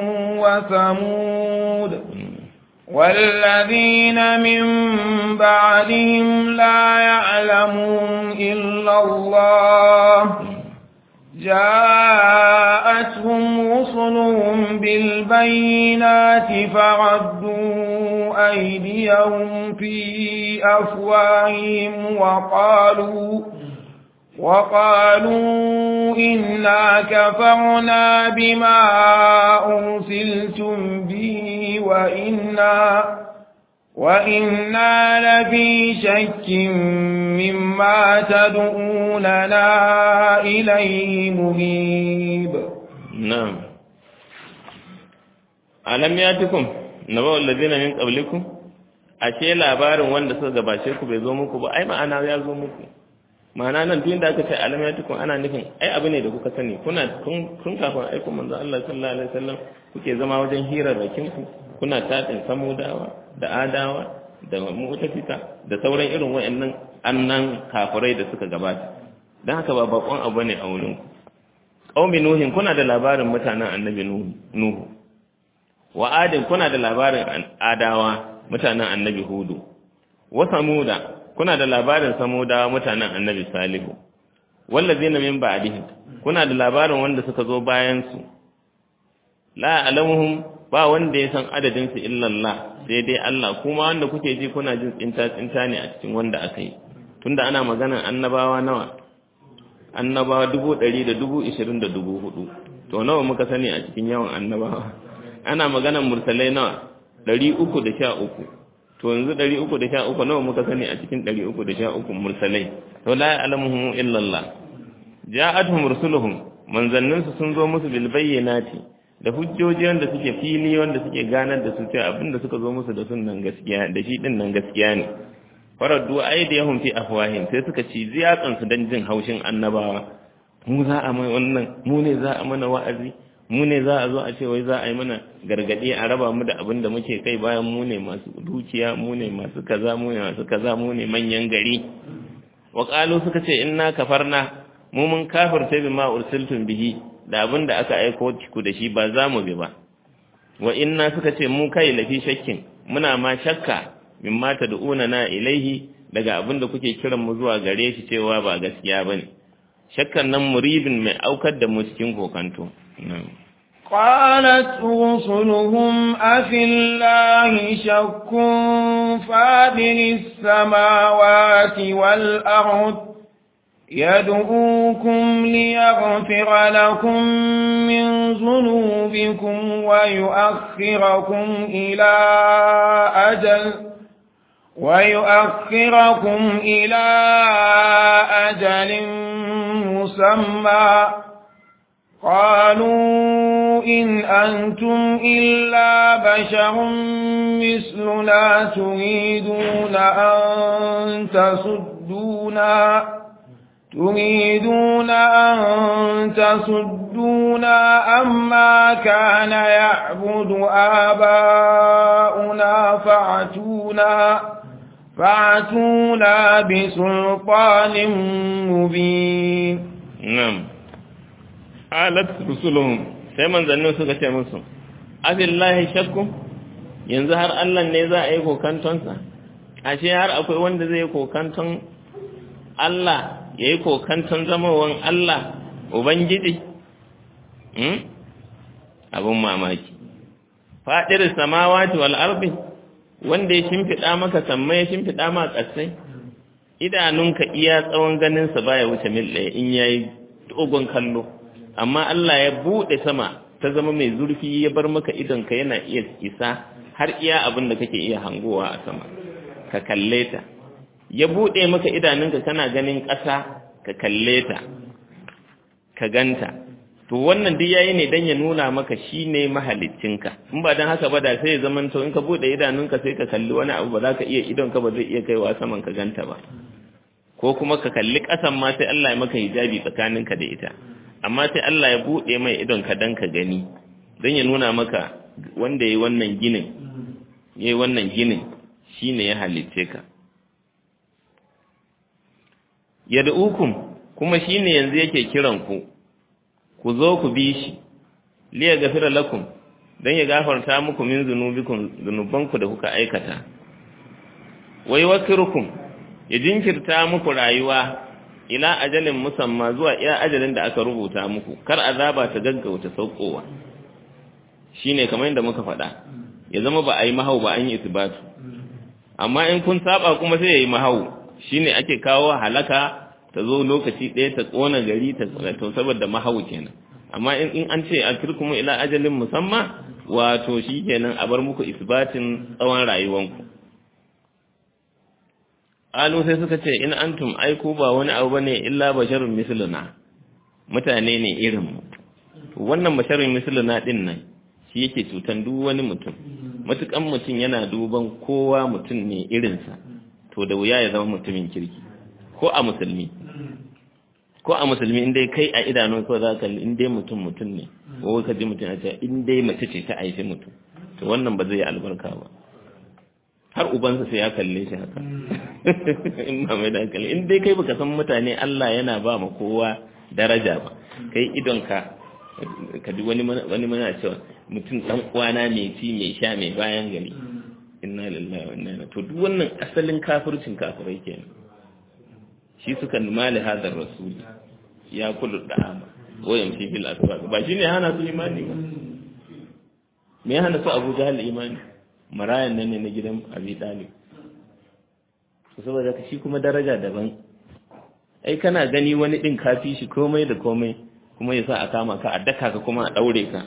[SPEAKER 2] وثمود والذين من بعدهم لا يعلمون إلا الله جاءتهم رسلهم بالبينات فردوا أيديهم في أفواههم وقالوا وقالوا إنا كفرنا بما أرسلتم به وإنا وإنا لفي شك مما تدعوننا إليه مريب
[SPEAKER 1] نعم ألم يأتكم نبأ الذين من قبلكم ashe labarin wanda suka gabace ku bai zo muku ba ai ma'ana ya zo muku ma'ana nan duk da aka ce alam ya tukun ana nufin ai abu ne da kuka sani kuna kun kafin aiko manzo Allah sallallahu alaihi wasallam kuke zama wajen hirarrakin ku kuna tatin samudawa da adawa da mu'tafika da sauran irin wayannan annan kafirai da suka gabata dan haka ba bakon abu ne a wurin ku qaumi nuhin kuna da labarin mutanen annabi nuhu wa adin kuna da labarin adawa mutanen annabi hudu wa samuda kuna da labarin samuda mutanen annabi salihu wallazina min ba'dihim kuna da labarin wanda suka zo bayan su la alamuhum ba wanda ya san adadin su illa Allah sai dai Allah kuma wanda kuke ji kuna jin tsinta tsinta ne a cikin wanda aka yi tunda ana maganar annabawa nawa annabawa dubu ɗari da dubu ishirin da dubu hudu to nawa muka sani a cikin yawan annabawa ana maganar mursalai nawa ɗari uku da sha uku to yanzu ɗari uku da sha uku nawa muka sani a cikin ɗari uku da sha uku mursalai to la ya'lamuhum illa Allah ja'atuhum rusuluhum manzanninsu sun zo musu bil bayyinati da hujjoji wanda suke fili wanda suke ganar da su cewa abinda suka zo musu da sunnan gaskiya da shi din nan gaskiya ne faraddu aydihum fi afwahim sai suka ci ziyatsan su dan jin haushin annabawa mu za a mai wannan mu ne za a mana wa'azi mu ne za a zo a ce wai za a yi mana gargaɗi a raba mu da abin da muke kai bayan mu ne masu dukiya mu ne masu kaza mu ne masu kaza mu ne manyan gari wa qalu suka ce inna kafarna mu mun kafirta bima ursiltum bihi da abin da aka aiko ku da shi ba za mu bi ba wa inna suka ce mu kai lafi shakkin muna ma shakka mimma tad'una na ilaihi daga abin da kuke kiran mu zuwa gare shi cewa ba gaskiya bane shakkan nan muribin mai aukar da mu cikin kokanto
[SPEAKER 2] قالت رسلهم أفي الله شك فاطر السماوات والأرض يدعوكم ليغفر لكم من ذنوبكم ويؤخركم إلى أجل ويؤخركم إلى أجل مسمى قالوا إن أنتم إلا بشر مثلنا تريدون أن تصدونا تريدون أن تصدونا أما كان يعبد آباؤنا فاعتونا فاعتونا بسلطان مبين
[SPEAKER 1] نعم alat rusuluhum sai manzannin suka ce musu abillahi shakku yanzu har Allah ne za a yi kokantonsa ashe har akwai wanda zai yi kokanton Allah ya yi kokanton zamawan Allah Ubangiji abin mamaki faɗir samawati wal ardi wanda ya shimfiɗa maka sammai ya shimfiɗa ma ƙasai idanunka iya tsawon ganinsa baya wuce mil ɗaya in yayi dogon kallo amma Allah ya buɗe sama ta zama mai zurfi ya bar maka idonka yana iya isa har iya abin da kake iya hangowa a sama ka kalle ta ya buɗe maka idanunka kana ganin ƙasa ka kalle ta ka ganta to wannan duk yayi ne dan ya nuna maka shine mahaliccinka in ba dan haka ba da sai ya zaman to in ka bude idanunka sai ka kalli wani abu ba za ka iya idon ka ba zai iya kaiwa saman ka ganta ba ko kuma ka kalli ƙasan ma sai Allah ya maka hijabi tsakaninka da ita amma sai Allah ya bude mai idon ka dan ka gani dan ya nuna maka wanda yayi wannan ginin yayi wannan ginin shine ya halicce ka yad'ukum kuma shine yanzu yake kiran ku ku zo ku bi shi liya gafira lakum dan ya gafarta muku min zunubikum zunubanku da kuka aikata wai wakirukum ya jinkirta muku rayuwa ila ajalin musamma zuwa iya ajalin da aka rubuta muku kar azaba ta gaggauta saukowa shine kamar yadda muka faɗa ya zama ba a yi mahau ba an yi isbatu amma in kun saba kuma sai ya yi mahau shine ake kawo halaka ta zo lokaci ɗaya ta ƙona gari ta to saboda mahau kenan amma in an ce a kirkumu ila ajalin musamma wato shi kenan a bar muku isbatin tsawon rayuwanku alu sai suka ce in antum aiku ba wani abu bane illa basharun misluna mutane ne irin mu wannan basharun misluna din nan shi yake cutan duk wani mutum matukan mutum yana duban kowa mutum ne irinsa to da wuya ya zama mutumin kirki ko a musulmi ko a musulmi in dai kai a idanu ko za ka in dai mutum mutum ne ko ka ji mutum a ce in dai mace ce ta aishi mutum to wannan ba zai yi albarka ba har ubansa sai ya kalle shi haka in ba mai da hankali in dai kai baka san mutane Allah yana ba ma kowa daraja ba kai idon ka ka ji wani wani mana cewa mutum dan uwana mai ci mai sha mai bayan gari inna lillahi wa inna ilaihi to duk wannan asalin kafircin kafirai kenan shi suka mali hadar rasul ya kullu da'ama ko yamshi fil aswaq ba shine hana su imani ba me ya hana su Abu Jahal imani marayan nan ne na gidan Abi Talib to saboda shi kuma daraja daban ai kana gani wani din kafi shi komai da komai kuma yasa a kama ka a daka ka kuma a daure ka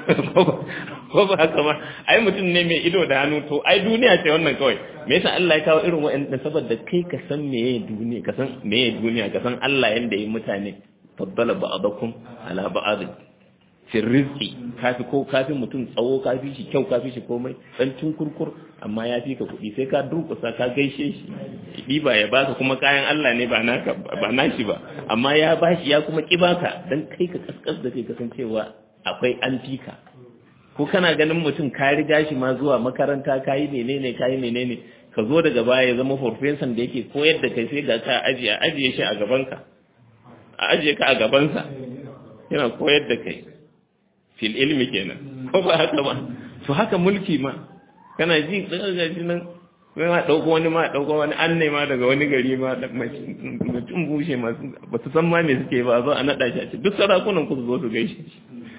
[SPEAKER 1] ko ba haka ba ai mutum ne mai ido da hannu to ai duniya ce wannan kawai me yasa Allah ya kawo irin wa'annan saboda kai ka san meye duniya ka san meye duniya ka san Allah yanda yi mutane faddala ba'dakum ala ba'd fi rizqi kafi ko kafi mutum tsawo kafi shi kyau kafi shi komai dan kurkur amma ya fi ka kuɗi sai ka durƙusa ka gaishe shi ɗiba ya baka kuma kayan Allah ne ba naka ba nashi ba amma ya bashi ya kuma ki baka dan kai ka kaskas da kai kasancewa akwai an fika ko kana ganin mutum ka riga shi ma zuwa makaranta ka yi menene ka yi menene ka zo daga baya ya zama farfesan da yake koyar da kai sai ga ka ajiye a ajiye shi a gabanka a ajiye ka a gabansa yana koyar da kai fil ilmi kenan ko ba haka ba to haka mulki ma kana ji daga ji nan sai ma dauko wani ma dauko wani an ne ma daga wani gari ma mutum bushe ma ba su san ma me suke ba zo a nada shi a ce duk sarakunan ku su zo su gaishe shi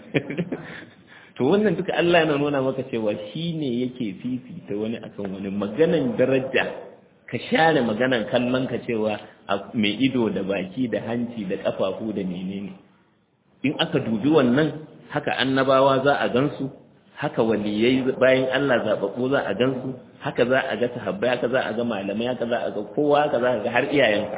[SPEAKER 1] to wannan duka Allah yana nuna maka cewa shi ne yake fifita wani akan wani maganan daraja ka share maganan kallon ka cewa mai ido da baki da hanci da kafafu da menene in aka dubi wannan haka annabawa za a gansu haka waliyai bayan Allah zababbu za a gansu haka za a ga sahabbai haka za a ga malamai haka za a ga kowa haka za a ga har iyayenka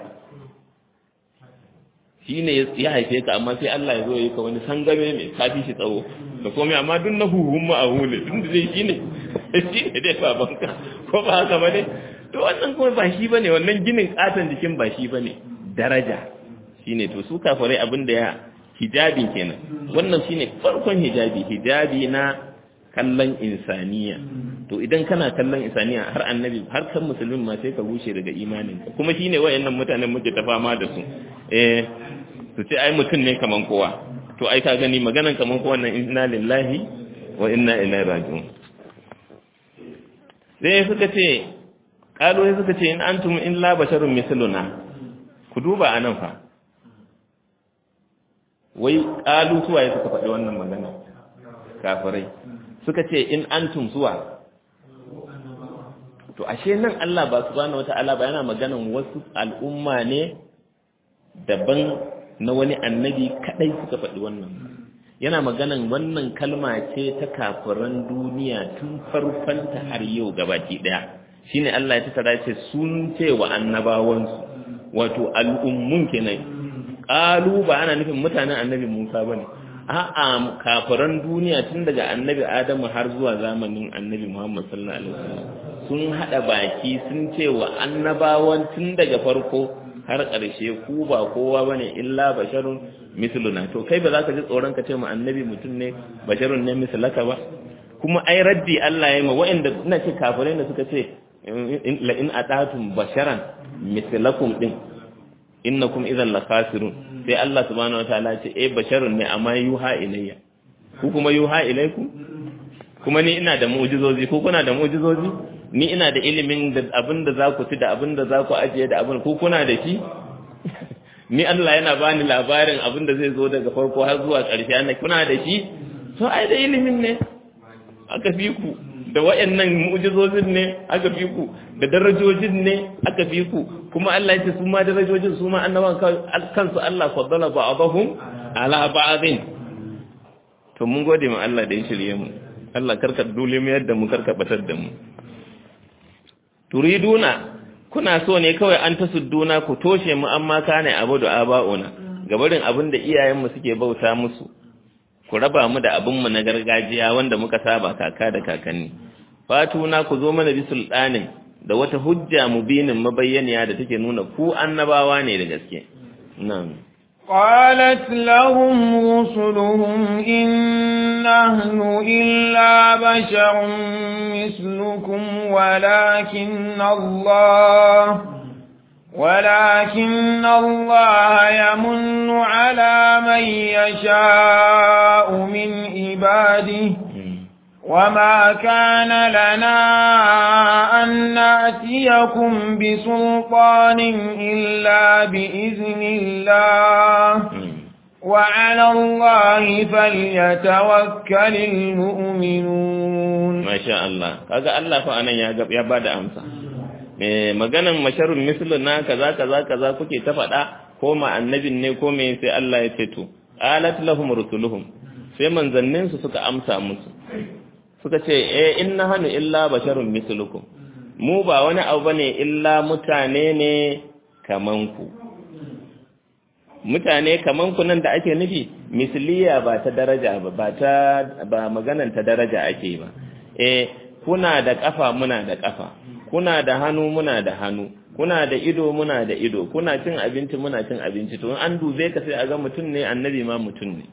[SPEAKER 1] shi ne ya haife ka amma sai Allah ya zo yi ka wani sangame mai kafi shi tsawo da komai amma duk na huhun ma a hule tun da zai shi ne shi ne dai babanka ko ba haka ba ne to wannan kuma ba shi ba ne wannan ginin katon jikin ba shi ba ne daraja shi ne to su kafarai abin da ya hijabi kenan wannan shi ne farkon hijabi hijabi na kallon insaniya to idan kana kallon insaniya har annabi har kan musulmin ma sai ka rushe daga imaninka kuma shine wayannan mutanen muke ta fama da su eh su ce ai mutum ne kaman kowa to ai ka gani maganan kaman ko wannan inna lillahi wa inna ilaihi raji'un sai suka ce kalu sai suka ce in antum illa basharun misluna ku duba anan fa wai kalu suwaye suka faɗi wannan magana kafirai suka ce in antum suwa to ashe nan Allah ba subhanahu wata'ala ba yana maganan wasu al'umma ne daban na wani annabi kadai suka faɗi wannan yana maganan wannan kalma ce ta kafiran duniya tun farfanta har yau gabaki daya shine Allah ya tattara ce sun ce wa annabawansu wato al'ummun kenan qalu ba ana nufin mutanen annabi Musa bane a'a kafiran duniya tun daga annabi Adamu har zuwa zamanin annabi Muhammad sallallahu alaihi wasallam sun hada baki sun ce wa annabawan tun daga farko har ƙarshe ku ba kowa bane illa basharun misluna to kai ba za ka ji tsoron ka ce mu annabi mutum ne basharun ne mislaka ba kuma ai raddi Allah ya yi ma wa'anda ina ce kafirai da suka ce la in atatum basharan mislakum din innakum idan la khasirun sai Allah subhanahu wataala ce eh basharun ne amma yuha ilayya ku kuma yuha ilaykum kuma ni ina da mu'jizozi ko kuna da mu'jizozi ni ina da ilimin da abin da za ku ci da abin da za ku ajiye da abin ko kuna da shi ni Allah yana bani labarin abin da zai zo daga farko har zuwa ƙarshe ana kuna da shi to ai da ilimin ne aka fi ku da wayannan mu'jizozin ne aka fi ku da darajojin ne aka fi ku kuma Allah ya ce su ma darajojin su ma annaban kansu Allah faddala ba'dahum ala ba'dhin to mun gode ma Allah da ya shirye mu Allah karka dole mu yadda mu karka batar da mu turiduna kuna so ne kawai an tasudduna ku toshe mu amma kana abu da aba'una gabarin abin da iyayenmu suke bauta musu ku raba mu da abin mu na gargajiya wanda muka saba kaka da kakanni fatuna ku zo mana bi sultanin da wata hujja mubinin mabayyaniya da take nuna ku annabawa ne da gaske nan
[SPEAKER 2] قالت لهم رسلهم إن نحن إلا بشر مثلكم ولكن الله ولكن الله يمن على من يشاء من عباده وما كان لنا أن نأتيكم بسلطان إلا بإذن الله وعلى الله فليتوكل المؤمنون
[SPEAKER 1] ما شاء الله kaga Allah fa anan ya ya bada amsa eh maganan masharun misluna kaza kaza kaza kuke ta faɗa ko ma annabin ne ko me sai Allah ya ce to alat lahum rusuluhum sai manzannin su suka amsa musu suka ce eh inna hanu illa basharun mislukum mu ba wani abu bane illa mutane ne kaman ku mutane kaman ku nan da ake nufi misliya ba ta daraja ba ba ta ba maganan ta daraja ake ba eh kuna da kafa muna da kafa kuna da hannu muna da hannu kuna da ido muna da ido kuna cin abinci muna cin abinci to an dube ka sai a ga mutum ne annabi ma mutum ne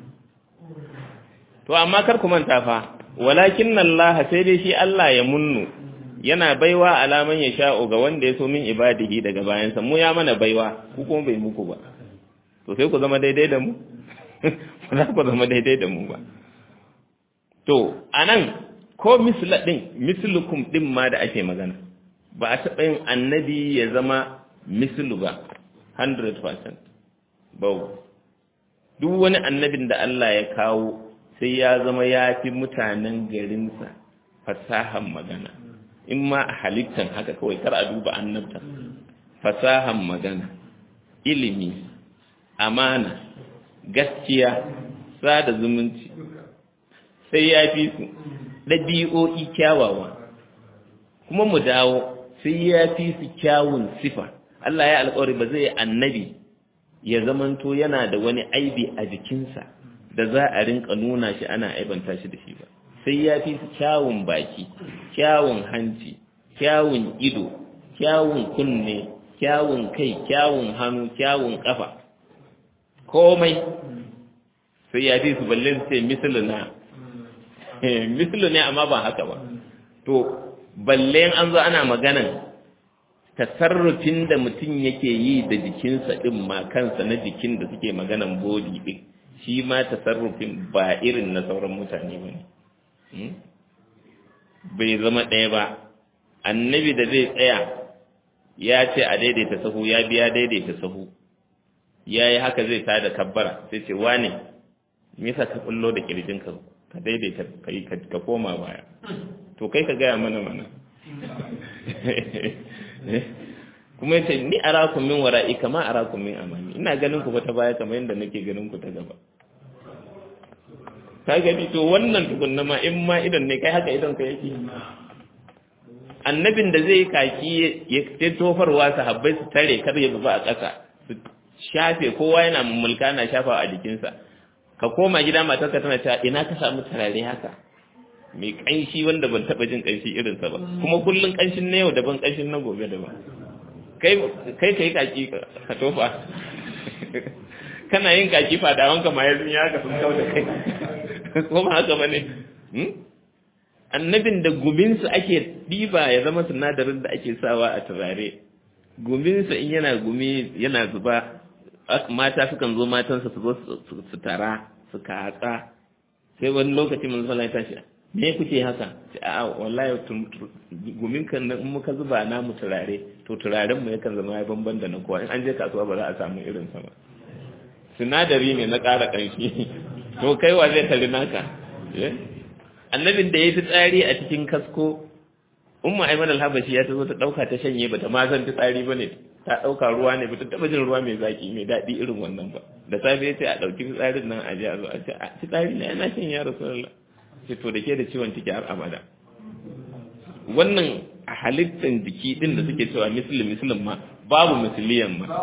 [SPEAKER 1] to amma kar ku manta fa walakin Allah sai dai shi Allah ya munnu yana baiwa alaman ya sha'o ga wanda ya so min ibadihi daga bayansa mu ya mana baiwa ku kuma bai muku ba to sai ku zama daidai da mu ba za ku zama daidai da mu ba to anan ko misla din mislukum din ma da ake magana ba a taɓa yin annabi ya zama mislu ba 100% ba duk wani annabin da Allah ya kawo sai ya zama ya fi mutanen garinsa fasahan magana in ma a halittan haka kawai kar a duba annabta fasahan magana ilimi amana gaskiya sada zumunci sai ya fi su ɗabi'o'i kyawawa kuma mu dawo sai ya fi su kyawun sifa Allah ya alƙawari ba zai annabi ya zamanto yana da wani aibi a jikinsa da za a rinka nuna shi ana aibanta shi da shi ba sai ya fi su kyawun baki kyawun hanci kyawun ido kyawun kunne kyawun kai kyawun hannu kyawun kafa komai sai ya fi su balle su ce misalina mislu ne amma ba haka ba to balle an zo ana maganan tasarrufin da mutum yake yi da jikinsa din ma kansa na jikin da suke maganan body din shi ma tasarrufin ba irin na sauran mutane ba ne bai zama ɗaya ba annabi da zai tsaya ya ce a daidaita sahu ya biya daidaita sahu ya yi haka zai tada kabbara sai ce wane me yasa ka kullo da kirjinka ka daidaita kai ka koma baya to kai ka gaya mana mana kuma yace ni arakum min wara'i kama arakum min amami ina ganin ku ta baya kamar yadda nake ganin ku ta gaba ka gani to wannan tukunna ma in ma idan ne kai haka idan ka yake annabin da zai kaki ya ce tofarwa sahabbai su tare kar ya zuba a ƙasa su shafe kowa yana mulka na shafa a jikinsa ka koma gida matarka tana cewa ina ka samu turare haka mai ƙanshi wanda ban taɓa jin ƙanshi irinsa ba kuma kullum ƙanshin na yau daban ƙanshin na gobe daban kai kai kai kaki ka tofa kana yin kaki fadawan ka ma yanzu ya ka sun kawo da kai ko ba haka bane annabin da guminsu ake diba ya zama sinadarin da ake sawa a turare guminsa in yana gumi yana zuba mata sukan zo matansa su zo su tara su katsa sai wani lokaci mun sallah ya tashi me kuke haka a wallahi gumin kan in muka zuba namu turare to turaren mu yakan zama ya bamban da na kowa in an je kasuwa ba za a samu irin sa ba sinadari ne na ƙara ƙanshi to kai wa zai tari naka annabin da ya fi tsari a cikin kasko umma aiman alhabashi ya ta zo ta ɗauka ta shanye ba ta ma san tsari ba ne ta ɗauka ruwa ne ba ta taɓa jin ruwa mai zaƙi mai daɗi irin wannan ba da safe ya ce a ɗauki fitsarin nan a je a zo a ce a fitsari na yana shan ya rasulullah ce to da ke da ciwon ciki har abada wannan a halittar jiki ɗin da suke cewa musulun musulun ma babu musuliyan ma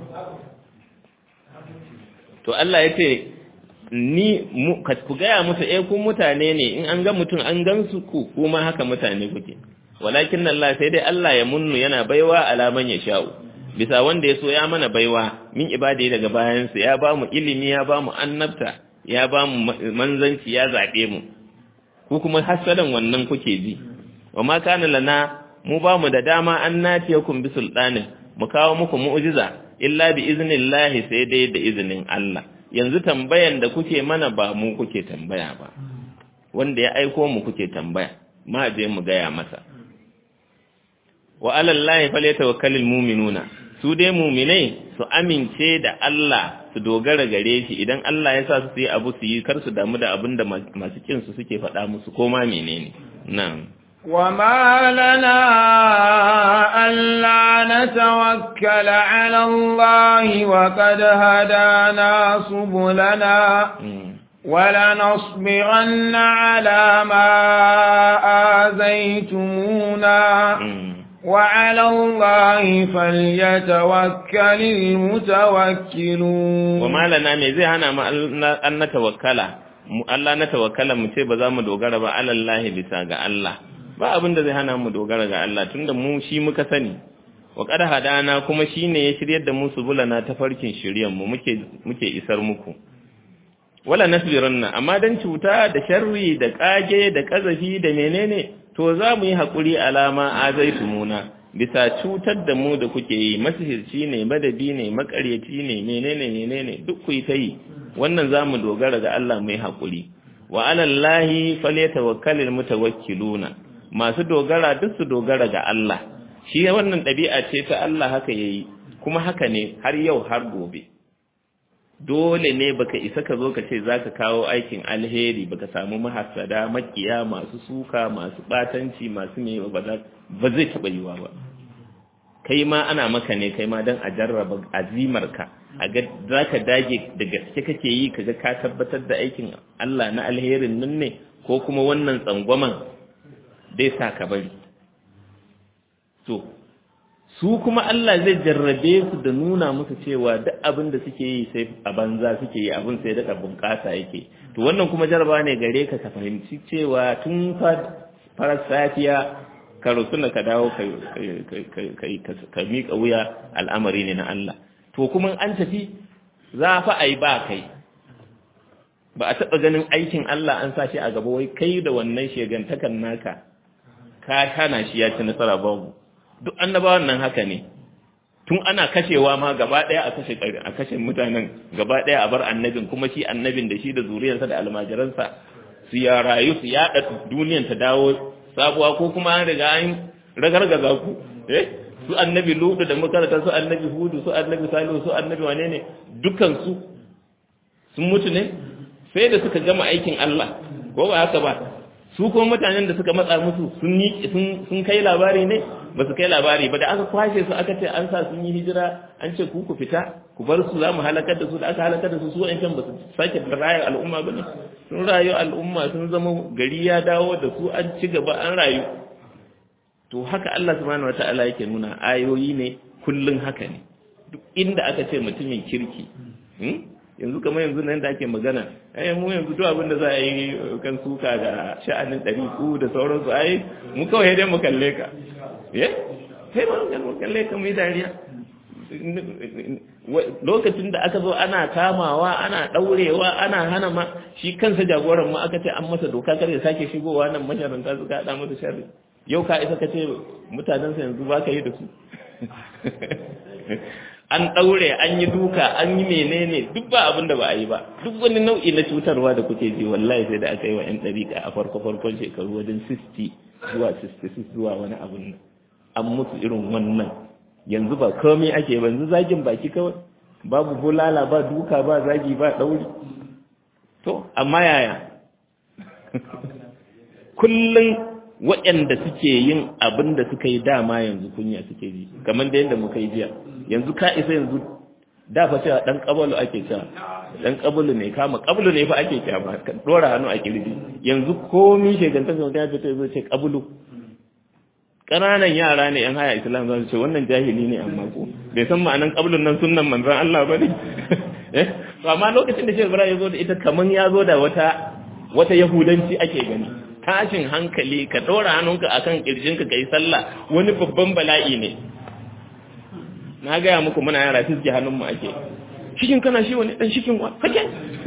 [SPEAKER 1] to Allah ya ce ni ku gaya musu eh ku mutane ne in an ga mutum an gansu ku kuma haka mutane kuke walakin Allah sai dai Allah ya munnu yana baiwa alaman ya sha'u bisa wanda ya so ya mana baiwa min ibadai daga bayansa ya ba mu ilimi ya ba mu annabta ya ba mu manzanci ya zaɓe mu ku kuma hasadan wannan kuke ji wa ma kana lana mu ba mu da dama an natiyakum bi sultanin mu kawo muku mu'jiza illa bi iznillahi sai dai da izinin Allah yanzu tambayan da kuke mana ba mu kuke tambaya ba wanda ya aiko mu kuke tambaya ma je mu gaya masa wa alallahi falyatawakkalul mu'minuna su dai mu'minai su amince da Allah su dogara gare shi idan Allah ya sa su yi abu su yi kar su damu da abin da masu kin su suke faɗa musu ko ma menene na'am
[SPEAKER 2] وما لنا ألا نتوكل على الله وقد هدانا سبلنا ولنصبرن على ما آذيتمونا وعلى الله فليتوكل المتوكلون
[SPEAKER 1] وما لنا me zai hana mu an natawakkala mu Allah na tawakkala mu ce ba za mu dogara ba alallahi bisa ga Allah ba abin da zai hana mu dogara ga Allah tunda mu shi muka sani wa qad hadana kuma shine ya shiryar da mu subulana ta farkin shiryan mu muke muke isar muku wala nasbiranna amma dan cuta da sharri da kage da kazafi da menene to za mu yi hakuri alama azaitumuna bisa cutar da mu da kuke yi masihirci ne madadi ne makaryaci ne menene menene duk ku yi ta yi wannan za mu dogara ga Allah mai hakuri wa alallahi falyatawakkalul mutawakkiluna masu dogara duk su dogara ga Allah shi wannan ɗabi'a ce ta Allah haka yayi kuma haka ne har yau har gobe dole ne baka isa ka zo ka ce zaka kawo aikin alheri baka samu mahassada makiya masu suka masu batanci masu ne ba zai taɓa yiwa ba kai ma ana maka ne kai ma don a jarraba azimarka a ga za ka dage da gaske kake yi kaga ka tabbatar da aikin Allah na alherin nan ne ko kuma wannan tsangwaman dai sa ka bari to su kuma Allah zai jarrabe su da nuna musu cewa duk abin da suke yi sai a banza suke yi abin sai da bunƙasa yake to wannan kuma jarraba ne gare ka ka fahimci cewa tun farar safiya ka rusuna ka dawo ka miƙa wuya al'amari ne na Allah to kuma an tafi za fa a yi ba kai ba a taɓa ganin aikin Allah an sa shi a gaba wai kai da wannan shegantakan naka ka kana shi ya ci nasara babu duk annabawan nan haka ne tun ana kashewa ma gaba daya a kashe a kashe mutanen gaba daya a bar annabin kuma shi annabin da shi da zuriyarsa da almajiransa su ya rayu su yada duniyar ta dawo sabuwa ko kuma an riga an ragargaza ku eh su annabi lutu da makarata su annabi hudu su annabi salihu su annabi wane ne dukan su sun mutu ne sai da suka gama aikin Allah ko ba haka ba su kuma mutanen da suka matsa musu sun sun kai labari ne ba su kai labari ba da aka kwashe su aka ce an sa sun yi hijira an ce ku ku fita ku bar su za mu halakar da su da aka halakar da su su wa'ancan ba su sake rayar al'umma ba ne sun rayu al'umma sun zama gari ya dawo da su an ci gaba an rayu to haka Allah subhanahu wata'ala yake nuna ayoyi ne kullun haka ne duk inda aka ce mutumin kirki yanzu kamar yanzu nan da ake magana ai mu yanzu duk abin da za a yi kan suka da sha'anin ɗari ku da sauransu ai mu kawai dai mu kalle ka ye sai mu kalle ka mu yi dariya lokacin da aka zo ana kamawa ana ɗaurewa ana hana ma shi kansa jagoran ma aka ce an masa doka kar ya sake shigowa nan masharanta suka haɗa masa sharri yau ka isa ka ce mutanensa yanzu ba ka yi da su an ɗaure an yi duka an yi menene duk ba abin da ba a yi ba duk wani nau'i na cutarwa da kuke ji wallahi sai da aka yi wa 'yan ɗariƙa a farko farkon shekaru wajen 60 zuwa 66 zuwa wani abin nan an musu irin wannan yanzu ba komai ake ba yanzu zagin baki kawai babu bulala ba duka ba zagi ba ɗauri to amma yaya kullum waɗanda suke yin abin da suka yi dama yanzu kunya suke ji kamar da yadda muka yi jiya yanzu ka isa yanzu da fa cewa dan kabalu ake cewa dan kabalu ne kama kabalu ne fa ake cewa ba ka dora hannu a kirji yanzu komi shegantar da ya fito zo ce kabalu ƙananan yara ne yan haya islam za su ce wannan jahili ne amma ko bai san ma'anan kabalun nan sunnan manzon Allah ba ne eh to amma lokacin da Sheikh Ibrahim ya zo da ita kaman ya zo da wata wata yahudanci ake gani tashin hankali ka ɗora hannunka a kan ƙirjinka ka yi sallah wani babban bala'i ne na gaya muku muna yara fiske hannunmu ake shikin kana shi wani ɗan shikin wa fake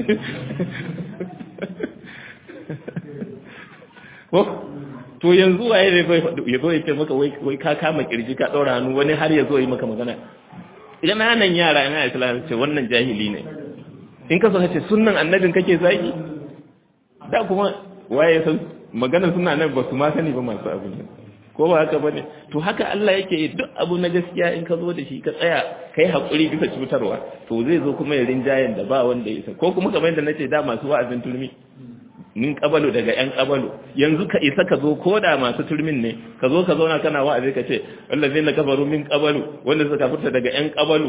[SPEAKER 1] ko to yanzu waye zai ya zo ya ce maka wai ka kama ƙirji ka ɗora hannu wani har ya zo yi maka magana idan hannun yara yana islam ce wannan jahili ne in ka so ka ce sunnan annabin kake zaki da kuma waye san maganar suna nan ba su ma sani ba masu abu ne ko ba haka bane to haka Allah yake duk abu na gaskiya in ka zo da shi ka tsaya kai hakuri bisa cutarwa to zai zo kuma ya rinjayen da ba wanda ya isa ko kuma kamar yadda nace da masu wa'azin turmi min kabalu daga yan kabalu yanzu ka isa ka zo ko da masu turmin ne ka zo ka zauna kana wa'azi ka ce allazina kafaru min kabalu wanda suka fita daga yan kabalu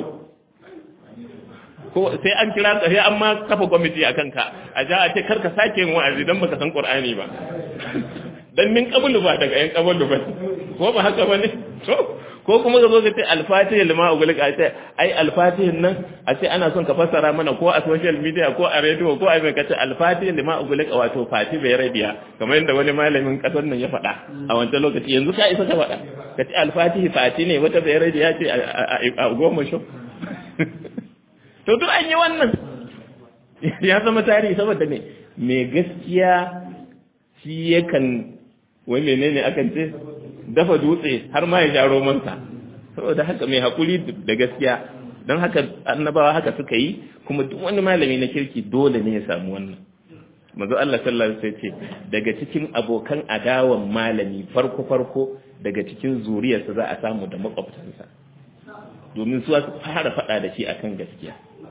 [SPEAKER 1] ko sai an kira ka sai an ma kafa kwamiti a kanka a ja a ce kar ka sake yin wa'azi dan baka san qur'ani ba dan min qablu ba daga yan qablu ba ko ba haka bane to ko kuma ka zo ka ce al-fatih lima ugulika a ce ai al-fatih nan a ce ana son ka fassara mana ko a social media ko a radio ko a mai kace al-fatih lima ugulika wato fati bai rabiya kamar yadda wani malamin kasar nan ya faɗa a wancan lokaci yanzu ka isa ka faɗa ka ce al-fatih fati ne wata bai rabiya ce a goma sho to duk an yi wannan ya zama tarihi saboda ne mai gaskiya shi yakan wai menene akan ce dafa dutse har ma ya sha romansa saboda haka mai hakuri da gaskiya don haka annabawa haka suka yi kuma duk wani malami na kirki dole ne ya samu wannan manzo Allah sallallahu alaihi wasallam ce daga cikin abokan adawan malami farko farko daga cikin zuriyarsa za a samu da makwabtansa domin su su fara faɗa da shi akan gaskiya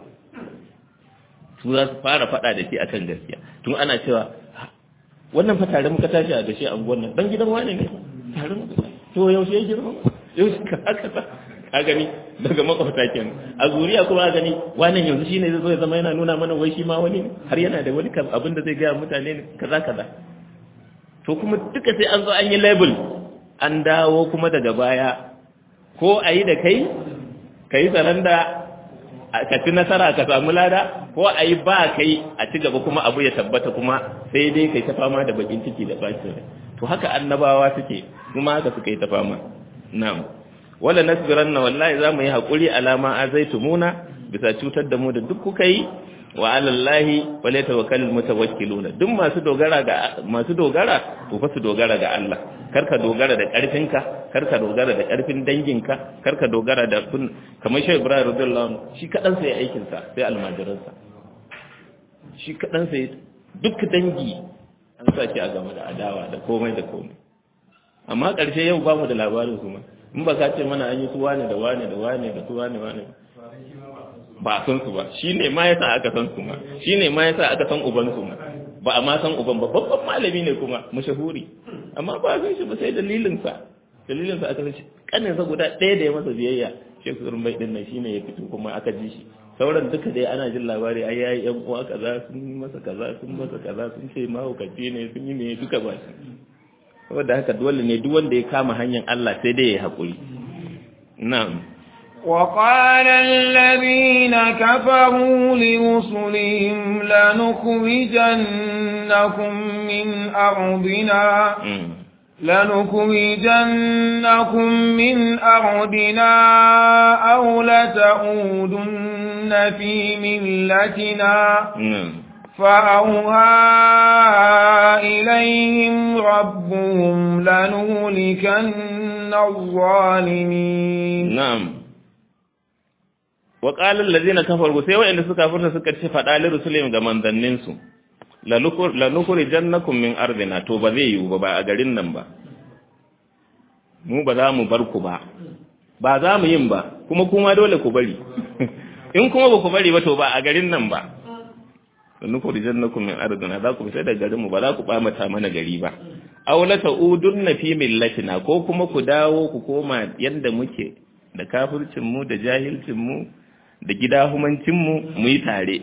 [SPEAKER 1] su za su fara faɗa da shi akan gaskiya tun ana cewa wannan fa tare muka tashi a da shi a nan dan gidan wani ne tare muka to yaushe ya girma yaushe ka haka ta ka gani daga makwabta kenan a zuriya kuma a gani wannan yanzu shine zai zo ya zama yana nuna mana wai shi ma wani ne har yana da wani abin da zai gaya mutane ne kaza kaza to kuma duka sai an zo an yi label an dawo kuma daga baya ko a yi da kai ka yi saranda ka ci nasara ka samu lada ko a yi ba kai a ci gaba kuma abu ya tabbata kuma sai dai kai ta fama da bakin ciki da bacin rai to haka annabawa suke kuma haka suka yi ta fama na'am wala nasbiranna wallahi zamu yi hakuri alama azaitumuna bisa cutar da mu da duk kuka yi wa alallahi wala tawakkalul mutawakkiluna duk masu dogara ga masu dogara to fa su dogara ga Allah karka dogara da karfinka karka dogara da karfin danginka karka dogara da kun kamar shi Ibrahim radiyallahu anhu shi kadan sai aikin sa sai almajiransa shi kadan sai duk dangi an sa shi a game da adawa da komai da komai amma ƙarshe yau ba mu da labarin su ma in ba ka ce mana an yi su wane da wane da wane da su wane wane ba a san su ba shi ne ma yasa aka san su ma shi ne ma yasa aka san uban su ma ba a ma san uban ba babban malami ne kuma mashahuri amma ba a san shi ba sai dalilin sa dalilin sa aka san shi kanin sa guda ɗaya da ya masa biyayya Sheikh Zurmai din nan shine ya fito kuma aka ji shi sauran duka dai ana jin labari ai yayi yan uwa kaza sun masa kaza sun masa kaza sun ce mahaukaci ne sun yi ne duka ba shi saboda haka dole ne duk wanda ya kama hanyar Allah sai dai ya haƙuri na'am
[SPEAKER 2] وقال الذين كفروا لرسلهم لنخرجنكم من أرضنا لنخرجنكم من أرضنا أو لتعودن في ملتنا فأوهى إليهم ربهم لنهلكن الظالمين
[SPEAKER 1] نعم وقال الذين كفروا sai wa'anda suka furta suka ce fada li rusulihim ga manzannin su la nukhrijannakum min ardina to ba zai yiwu ba ba a garin nan ba mu ba za mu bar ku ba ba za mu yin ba kuma kuma dole ku bari in kuma ba ku bari ba to ba a garin nan ba nukhrijannakum min ardina za ku fita daga garin mu ba za ku bamata mana gari ba aw la ta'udunna fi millatina ko kuma ku dawo ku koma yanda muke da kafircin mu da jahilcin mu da gidahumancin mu mu yi tare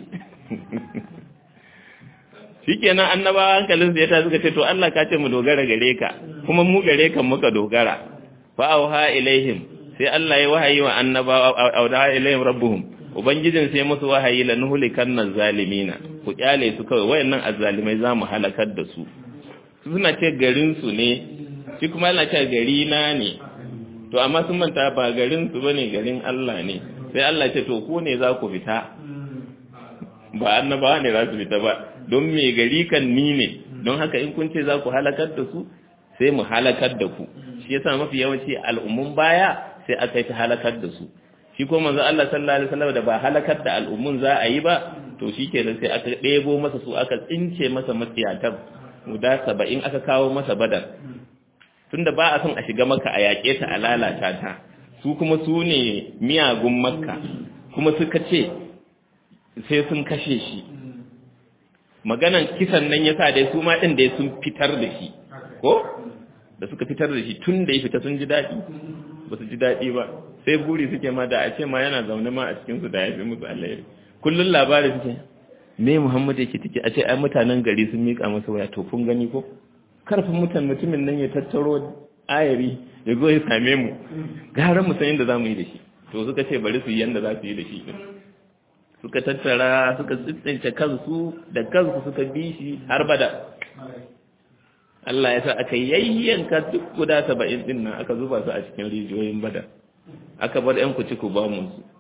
[SPEAKER 1] shikenan annabawa hankalin ya ta suka ce to Allah ka ce mu dogara gare ka kuma mu gare kan muka dogara fa auha ilaihim sai Allah ya wahayi wa annabawa auha ilaihim rabbuhum ubangijin sai musu wahayi la nuhlikan zalimina ku kyale su kawai wayannan azzalimai zamu halakar da su suna ce garin su ne shi kuma yana ce gari na ne to amma sun manta ba garin su bane garin Allah ne sai Allah ce to ku ne za ku fita ba annabawa ne za su fita ba don me gari kan ni ne don haka in kun ce za ku halakar da su sai mu halakar da ku shi yasa mafi yawanci al'ummun baya sai aka yi ta halakar da su shi ko manzo Allah sallallahu alaihi wasallam da ba halakar da al'ummun za a yi ba to shikenan sai aka ɗebo masa su aka tsince masa matsiyatar guda saba'in aka kawo masa badar tunda ba a son a shiga maka a yaƙe ta a lalata ta su kuma su ne miyagun makka kuma suka ce sai sun kashe shi maganan kisan nan yasa dai su ma ɗin dai sun fitar da shi ko da suka fitar da shi tun da ya fita sun ji daɗi ba su ji daɗi ba sai buri suke ma da a ce ma yana zaune ma a cikinsu da ya fi musu alheri kullum labari suke me muhammad yake take a ce ai mutanen gari sun miƙa masa waya to kun gani ko karfin mutan mutumin nan ya tattaro ayari ya zo ya same mu gara mu san yadda za mu yi da shi to suka ce bari su yi yadda za su yi da shi suka tattara suka tsintsince kansu da kansu suka bi shi har bada Allah ya sa aka yayyanka duk guda saba'in din nan aka zuba su a cikin rijiyoyin bada aka bar yan kuci ku ba mu su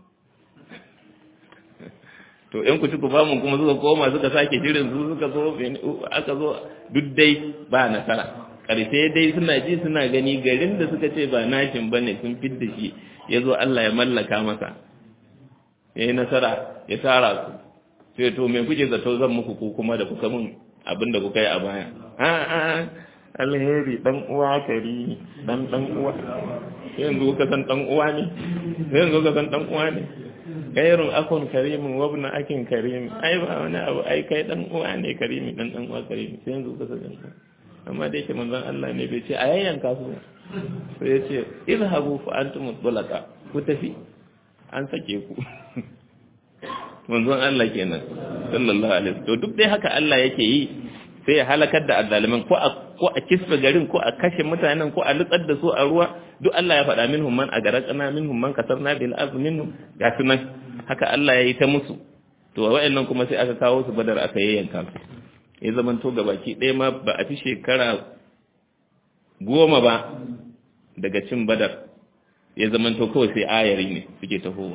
[SPEAKER 1] to yan kuci ku ba mu kuma suka koma suka sake shirin su suka zo aka zo duk dai ba nasara karshe dai suna ji suna gani garin da suka ce ba nashin bane sun fidda shi ya zo Allah ya mallaka masa ya yi nasara ya tara su sai to me kuke zato zan muku ko kuma da kuka mun abin da kuka yi a baya a'a alheri dan uwa kari dan dan uwa yanzu ka san dan uwa ne yanzu ka san dan uwa ne gairun akun karimin wabna akin karimi ai ba wani abu ai kai dan uwa ne karimi dan dan uwa karimi sai yanzu ka san amma da yake manzon Allah ne bai ce a yayyanka su sai ya ce izhabu fa antum mutlaqa ku tafi an sake ku manzon Allah kenan sallallahu alaihi wasallam to duk dai haka Allah yake yi sai ya halakar da azzaliman ko a ko a kisfe garin ko a kashe mutanen ko a lutsar da su a ruwa duk Allah ya faɗa minhum man agaraqna minhum man kasarna bil ard minhum ga sunan haka Allah ya yi ta musu to wa'annan kuma sai aka kawo su badar aka yayyanka su ya zaman to gabaki ɗaya ma ba a fi shekara goma ba daga cin badar ya zaman to kawai sai ayari ne suke tahowa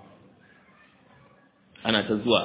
[SPEAKER 1] ana ta zuwa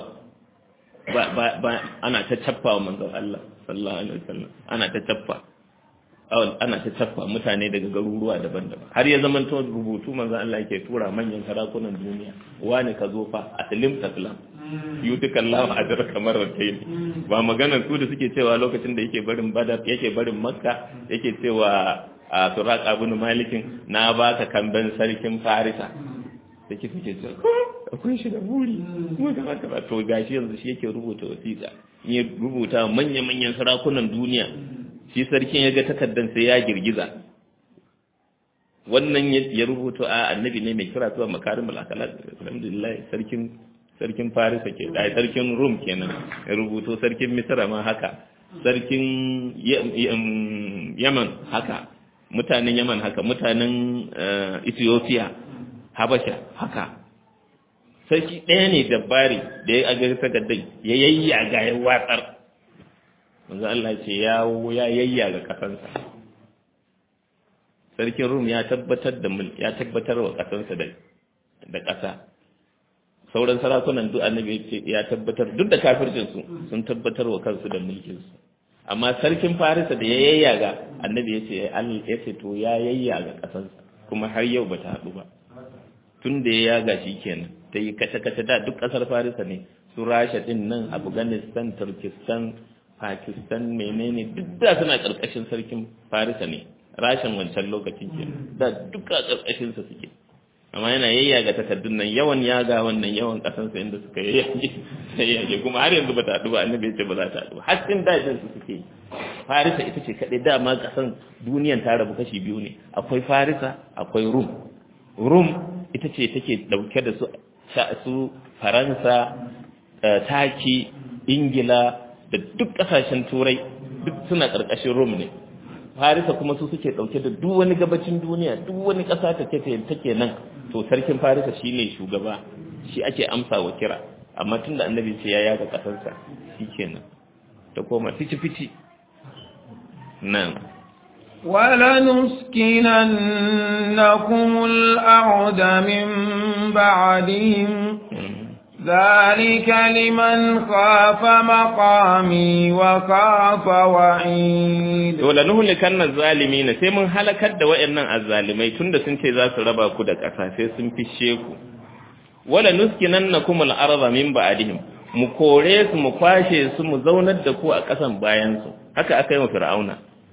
[SPEAKER 1] ba ba ba ana ta cappa wa manzon Allah sallallahu alaihi wasallam ana ta cappa ana ta tafa mutane daga garuruwa daban-daban har ya zama to rubutu manzon Allah yake tura manyan sarakunan duniya wani ka zo fa aslim taslam yutuka Allah ajra kamar ratayn ba maganar su da suke cewa lokacin da yake barin badar yake barin makka yake cewa a suraq ibn malikin na baka kamben sarkin farisa da ke suke cewa akwai shi da buri mu da haka ba to gashi yanzu shi yake rubuta wasiƙa in ya rubuta manya-manyan sarakunan duniya shi sarkin ya ga takaddan sai ya girgiza wannan ya rubuta a annabi ne mai kira zuwa makarimul akhlaq alhamdulillah sarkin sarkin farisa ke dai sarkin rum kenan ya rubuto sarkin misra ma haka sarkin yaman haka mutanen yaman haka mutanen ethiopia habasha haka sarki ɗaya ne dabbari da ya aga takardar ya yayyaga ya watsar manzo Allah ce ya ya yayyaga kasansa sarkin rum ya tabbatar da ya tabbatar wa kasansa da da ƙasa sauran sarakunan duk annabi ya tabbatar duk da kafircin su sun tabbatar wa kansu da mulkin su amma sarkin farisa da ya yayyaga annabi ya ce Allah ya ce to ya yayyaga kasansa kuma har yau bata haɗu ba tun da ya yaga shi kenan ta yi kace-kace da duk ƙasar farisa ne su rasha din nan afghanistan turkistan pakistan menene duk da suna ƙarƙashin sarkin farisa ne rashin wancan lokacin ke da duka ƙarƙashinsa suke amma yana yayyaga takardun nan yawan yaga wannan yawan ƙasansa inda suka yayyage yayyage kuma har yanzu ba ta haɗu ba annabi ya ce ba za ta haɗu ba har cikin dajin su suke farisa ita ce kaɗai dama ƙasan duniyan ta rabu kashi biyu ne akwai farisa akwai rum rum ita ce take dauke da su su faransa taki ingila da duk kasashen turai duk suna karkashin rum ne farisa kuma su suke dauke da duk wani gabacin duniya duk wani kasa ta take take nan to sarkin farisa shine shugaba shi ake amsa wa kira amma tunda annabi ce ya yaga kasarsa shikenan ta koma fici fici nan
[SPEAKER 2] ولنسكننكم الأرض من بعدهم ذلك لمن خاف مقامي وخاف وعيد
[SPEAKER 1] ولنهلكن الظالمين sai mun halakar da wayannan azzalimai tunda sun ce za su raba ku da ƙasa sai sun fishe ku wala nuskinannakum al-ardha min ba'dihim mu kore su mu kwashe su mu zaunar da ku a ƙasan bayan su haka aka yi wa fir'auna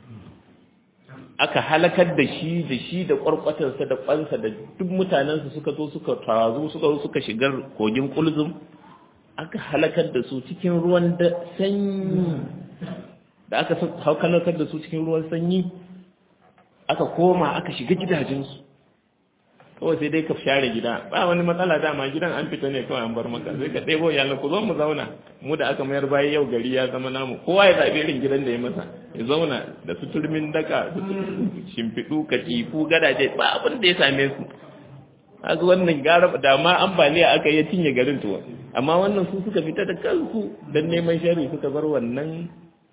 [SPEAKER 1] aka halakar da shi da shi da kwarkwatarsa da kwansa da duk mutanensa suka zo suka tazu suka zo suka shigar kogin kulzum aka halakar da su cikin ruwan da sanyi da aka halakar da su cikin ruwan sanyi aka koma aka shiga gidajensu kawai sai dai ka share gida ba wani matsala dama gidan an fita ne kawai an bar maka sai ka ɗebo yalan ku zo mu zauna mu da aka mayar bayan yau gari ya zama namu kowa ya zaɓi irin gidan da ya masa ya zauna da su turmin daka da shimfiɗu katifu gadaje ba abin da ya same su haka wannan gara da ma ambaliya aka yi cinye garin tuwa amma wannan su suka fita da kansu don neman shari suka bar wannan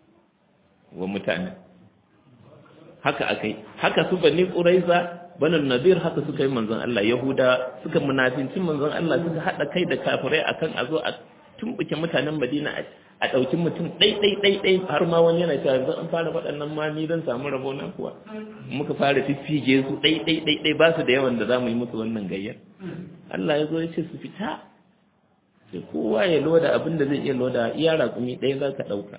[SPEAKER 1] wa mutane haka akai haka su bani quraiza banin nadir haka suka yi manzon Allah yahuda suka munafinci manzon Allah suka hada kai da kafirai akan a zo a tumbuke mutanen Madina a ɗauki mutum ɗai ɗai ɗai ɗai har ma wani yana cewa yanzu an fara waɗannan ma ni zan samu rabo na kuwa muka fara fiffige su ɗai ɗai ɗai ɗai ba su da yawan da za mu yi musu wannan gayyar Allah ya zo ya ce su fita sai kowa ya loda abin da zai iya loda iya raƙumi ɗaya za ka ɗauka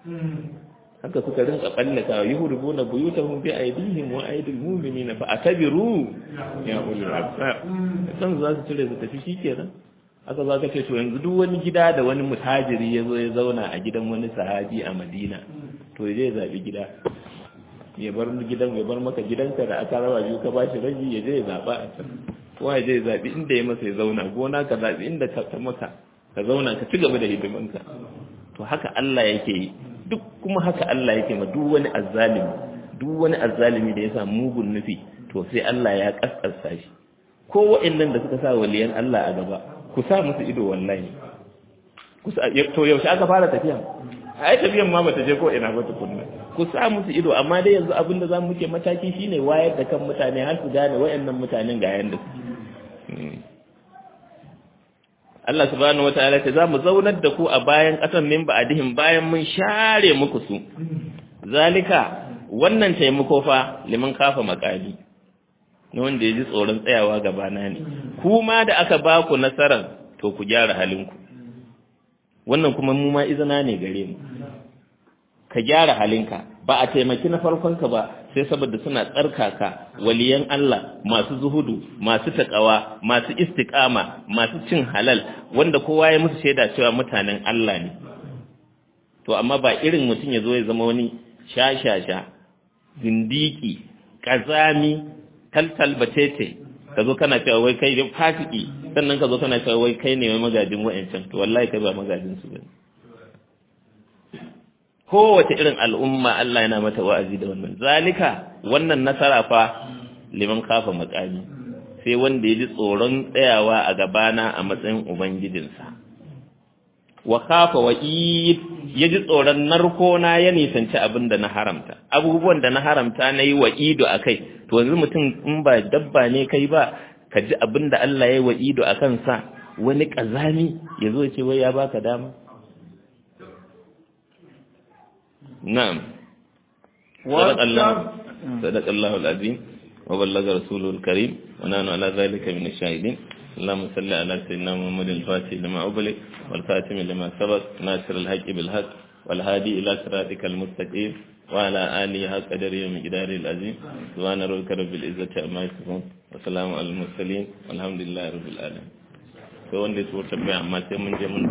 [SPEAKER 1] haka suka rinka ballaka yuhribuna buyutahum bi aydihim wa aydil mu'minina fa atabiru ya ulul absar san za su cire su tafi shikenan aka za ka ce to yanzu duk wani gida da wani mutajiri ya zo ya zauna a gidan wani sahabi a Madina to zai zabi gida ya bar gidan ya bar maka gidanka da aka raba biyu ka bashi rabi ya je ya zaba a can kowa ya je ya zabi inda ya masa ya zauna gona ka zabi inda ka ta maka ka zauna ka ci gaba da hidimanka to haka Allah yake yi duk kuma haka Allah yake ma duk wani azzalimi duk wani azzalimi da ya sa mugun nufi to sai Allah ya kaskasta shi ko wa'annan da suka sa waliyan Allah a gaba ku sa musu ido wallahi ku sa to yaushe aka fara tafiya ai tafiyan ma bata je ko ina ba tukunna ku sa musu ido amma dai yanzu abinda zamu muke mataki shine wayar da kan mutane har su gane wa'annan mutanen ga yanda suke Allah subhanahu wataala ce zamu zaunar da ku a bayan ƙasan min ba'dihim bayan mun share muku su zalika wannan taimako fa liman kafa makali na wanda ya ji tsoron tsayawa gabana ne kuma da aka ba ku nasarar to ku gyara halinku wannan kuma mu ma izina ne gare mu ka gyara halinka ba a taimaki na farkonka ba sai saboda suna tsarkaka waliyan Allah masu zuhudu masu takawa masu istiqama masu cin halal wanda kowa ya musu shaida cewa mutanen Allah ne to amma ba irin mutum ya zo ya zama wani shashasha zindiki kazami taltal batete ka zo kana cewa wai kai fasiki sannan ka zo kana cewa wai kai ne mai magajin wa'ancan to wallahi kai ba magajin su bane kowace irin al'umma Allah yana mata wa'azi da wannan zalika wannan nasara fa liman kafa makami sai wanda ya ji tsoron tsayawa a gabana a matsayin ubangijinsa wa kafa wa ya ji tsoron narkona ya nisanci abin da na haramta abubuwan da na haramta na yi wa ido a kai to yanzu mutum in ba dabba ne kai ba ka ji abin da Allah ya yi wa ido a kansa wani ƙazami ya zo ce wai ya baka dama نعم صدق الله صدق الله العظيم وبلغ رسوله الكريم ونحن على ذلك من الشاهدين اللهم صل على سيدنا محمد الفاتح لما أغلق والخاتم لما سبق ناصر الحق بالحق والهادي إلى صراطك المستقيم وعلى آله حق قدره ومقداره العظيم سبحان ربك رب العزة عما يصفون وسلام على المرسلين والحمد لله رب العالمين sai wanda ya so tambaya amma sai mun je mun